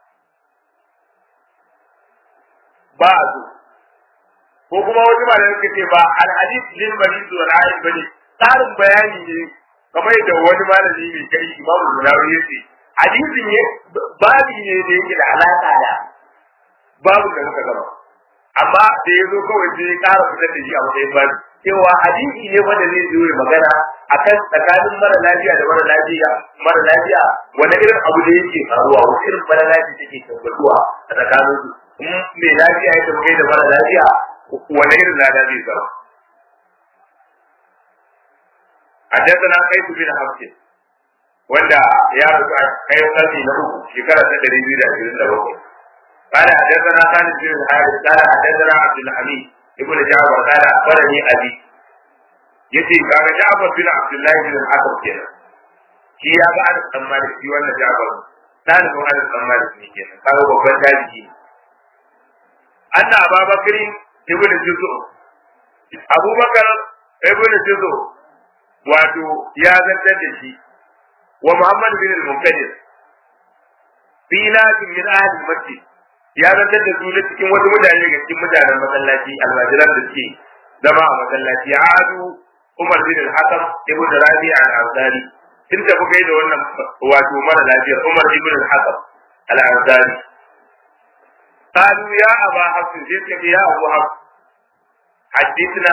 ba a so ko kuma wani malamai suka ce ba alhadis lil marid wal ali bane tsarin bayani ne kamar yadda wani malami mai kai imamu Bukhari yace hadisin ne babi ne da yake da alaka da babu da muka gaba amma da ya zo kawai sai ya ƙara fitar da shi a matsayin babi cewa hadisi ne wanda zai zo ya magana akan tsakanin mara lafiya da mara lafiya mara lafiya wani irin abu da yake faruwa wani irin mara lafiya take tabbatuwa a tsakanin su in mai lafiya ya tafi da mara lafiya wani irin lada zai zama حدثنا قيس بن حفص wanda ya rasu a kayan karni na uku shekara ta ɗari biyu da ashirin da bakwai قال حدثنا خالد بن الحارث قال حدثنا عبد الحميد ابن جعفر قال اخبرني ابي yace kaga Ja'far bin Abdullah bin al-Hakam kenan shi ya ga Anas bin Malik shi wannan Ja'far dalibin Anas bin Malik ne kenan kaga babban dalili anna Abubakar ibn Juzu Abubakar ibn Juzu wato ya zantar da shi wa Muhammad bin al-Munkadir fi nasin min ahli masjid ya zantar da su cikin wasu mutane ga cikin mutanen masallaci almajiran da suke zama a masallaci adu Umar bin al-Hakam ibn Rabi al-Ansari sun tafi kai da wannan wato mara lafiyar Umar ibn al-Hakam al-Ansari قالوا يا أبا حفص جئتك يا أبو حفص حدثنا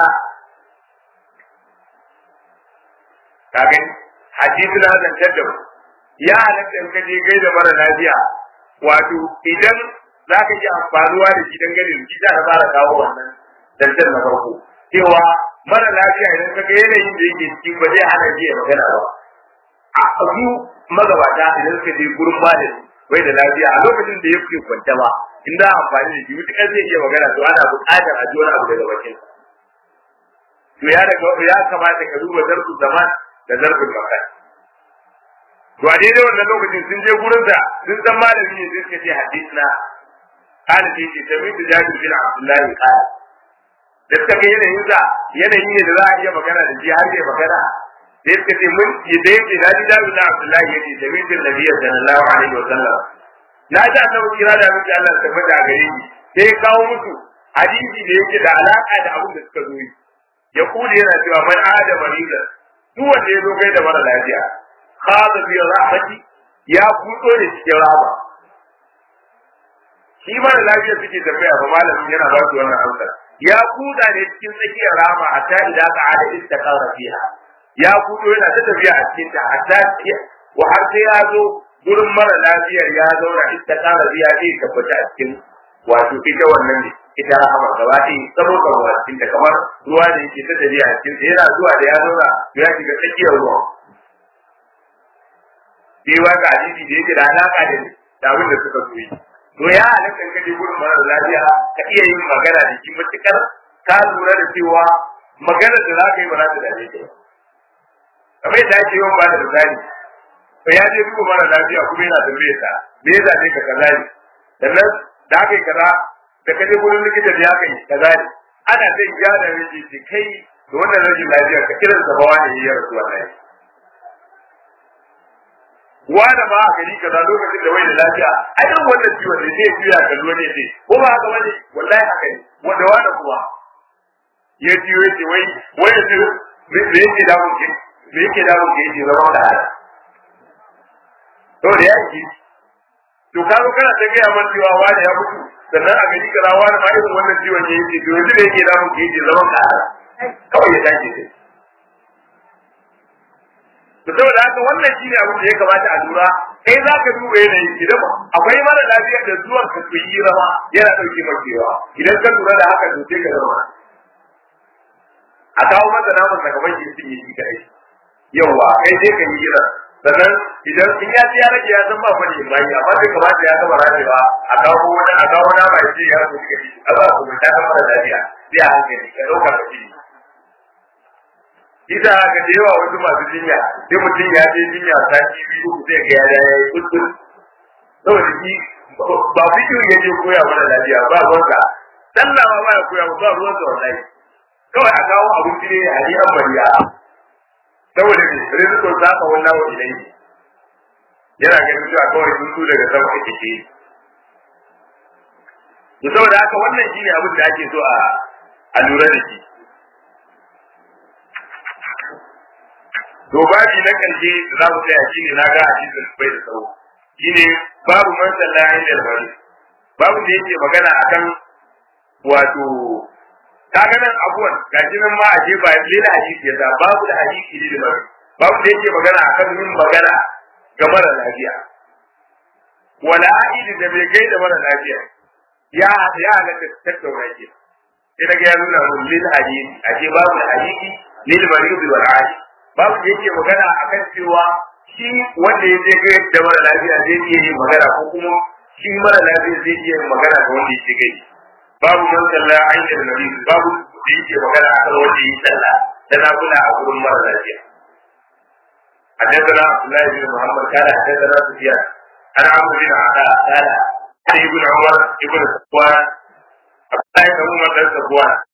كاغن حدثنا زن تدم يا halatta in ka je gaida mara lafiya wato idan za ka ji amfanuwa da shi dangane da shi za ka fara kawo wannan dantar na farko cewa mara lafiya idan ka ga yanayin da yake ciki ba zai hana ji ya magana ba a su magabata idan suka je gurin malami bai da lafiya a lokacin da ya fi kwanta ba in za a amfani da shi mutukar zai iya magana to ana buƙatar a ji wani abu daga bakin to ya daga ya kamata ka duba zarfin zaman da zarfin makan to a daidai wannan lokacin sun je gurin sa sun san malami ne sai suka ce hadisna قال في سميت جابر بن عبد الله قال da suka ga yanayin sa yanayi ne da za a iya magana da shi har ya magana sai suka ce mun da yake na ji dalu na Abdullahi yake da mijin Nabi sallallahu alaihi wa sallam na ji annabi kira da miki Allah ta fada gare ni sai kawo musu hadisi da yake da alaka da abin da suka zo yi ya kuli yana cewa man ada mariza duk wanda ya zo kai da mara lafiya khada bi rahmati ya kudo da cikin rahama shi mara lafiya suke tambaya ba malamin yana ba su wannan amsar ya kuda ne cikin tsakiyar rama hatta idan ka ada istaqara fiha ya kudo yana ta tafiya a cikin ta hatta wa har sai ya zo gurin mara lafiyar ya zauna istaqara fiha sai tabbata a cikin wato ita wannan ne ita rahama gaba ɗaya saboda ruwa cikin ta kamar ruwa ne yake ta tafiya a cikin yana zuwa da ya zauna ya shiga tsakiyar ruwa sai wanda hadisi da yake da alaka da abin da suka so yi to ya halatta ka je gurin mara lafiya ka iya yin magana da shi matukar ka lura da cewa magana da za ka yi ba za ta dame ka kamar yadda ake yawan ba da misali to ya je duba mara lafiya kuma yana tambaye ta me ya zabe ka kaza ne sannan da aka yi kaza da ka je gurin likita da ya kai kaza ne ana zai gyara rage ce kai da wannan rashin lafiya ka kiran sa ba wani ya rasu wallahi wanda ma a gari kaza lokacin da wai da lafiya a irin wannan ciwon ne zai juya kallo ne ce ko ba haka bane wallahi haka ne wanda wanda kuma ya ciwo yake wai wai yanzu me yake da mun me yake da mun ke zama da haka to da ya yi to ka zo kana ta gaya man cewa wani ya mutu sannan a gari kaza wani ma irin wannan ciwon ne yake to yanzu da yake da mun ke zama da haka kawai ya dace sai to saboda haka wannan shine abin da ya kamata a lura kai za ka duba yanayi idan akwai mara lafiya da zuwan ka ku yi rama yana dauke makewa idan ka lura da haka to sai ka zama a kawo masa naman daga banki sun yi shi kadai yawa kai sai ka yi gira sannan idan in ya ci ya rage ya san ba fa ne mai amma bai kamata ya gama rajewa a kawo wani a kawo nama ya ce ya so shi kadai a ba ku ta mara lafiya sai a hankali ka dauka ka ci Ita haka da yawa wasu masu jinya, sai mutum ya je jinya sati biyu uku sai ga ya yi kuskus. Saboda shi ba fikiyu ya je koya mana lafiya ba ruwanka. Sallah ma ya koya ba ruwanka wallahi. Kawai a kawo abinci ne a yi amariya. Saboda ne, rizikon saka wannan wa ilai. Yana ganin cewa kawai tuntu daga sama ake ke. Saboda haka wannan shi ne abin da ake so a lura da shi. to babi na karshe za mu tsaya shine na ga hadisin bai da tsawo shine babu man sallahi da bari babu da yake magana akan wato kaga nan abuwan gashi nan ma aje ba lila hadisi ya babu da hadisi ne da bari babu da yake magana akan yin magana ga mara lafiya wala aidi da bai gaida mara lafiya ya ya halatta tattauna ke sai daga ya nuna mun lil hadisi aje babu da hadisi lil marid wal hadisi babu da yake magana akan cewa shi wanda ya je da mara lafiya zai iya yin magana ko kuma shi mara lafiya zai iya magana da wanda yake gai babu man sallah ainihin nabi babu da yake magana a kan wanda yake sallah da na kula a gurin mara lafiya حدثنا عبد الله بن محمد قال حدثنا سفيان عن عمرو بن عطاء قال عن ابن عمر ابن صفوان عبد الله بن عمر بن صفوان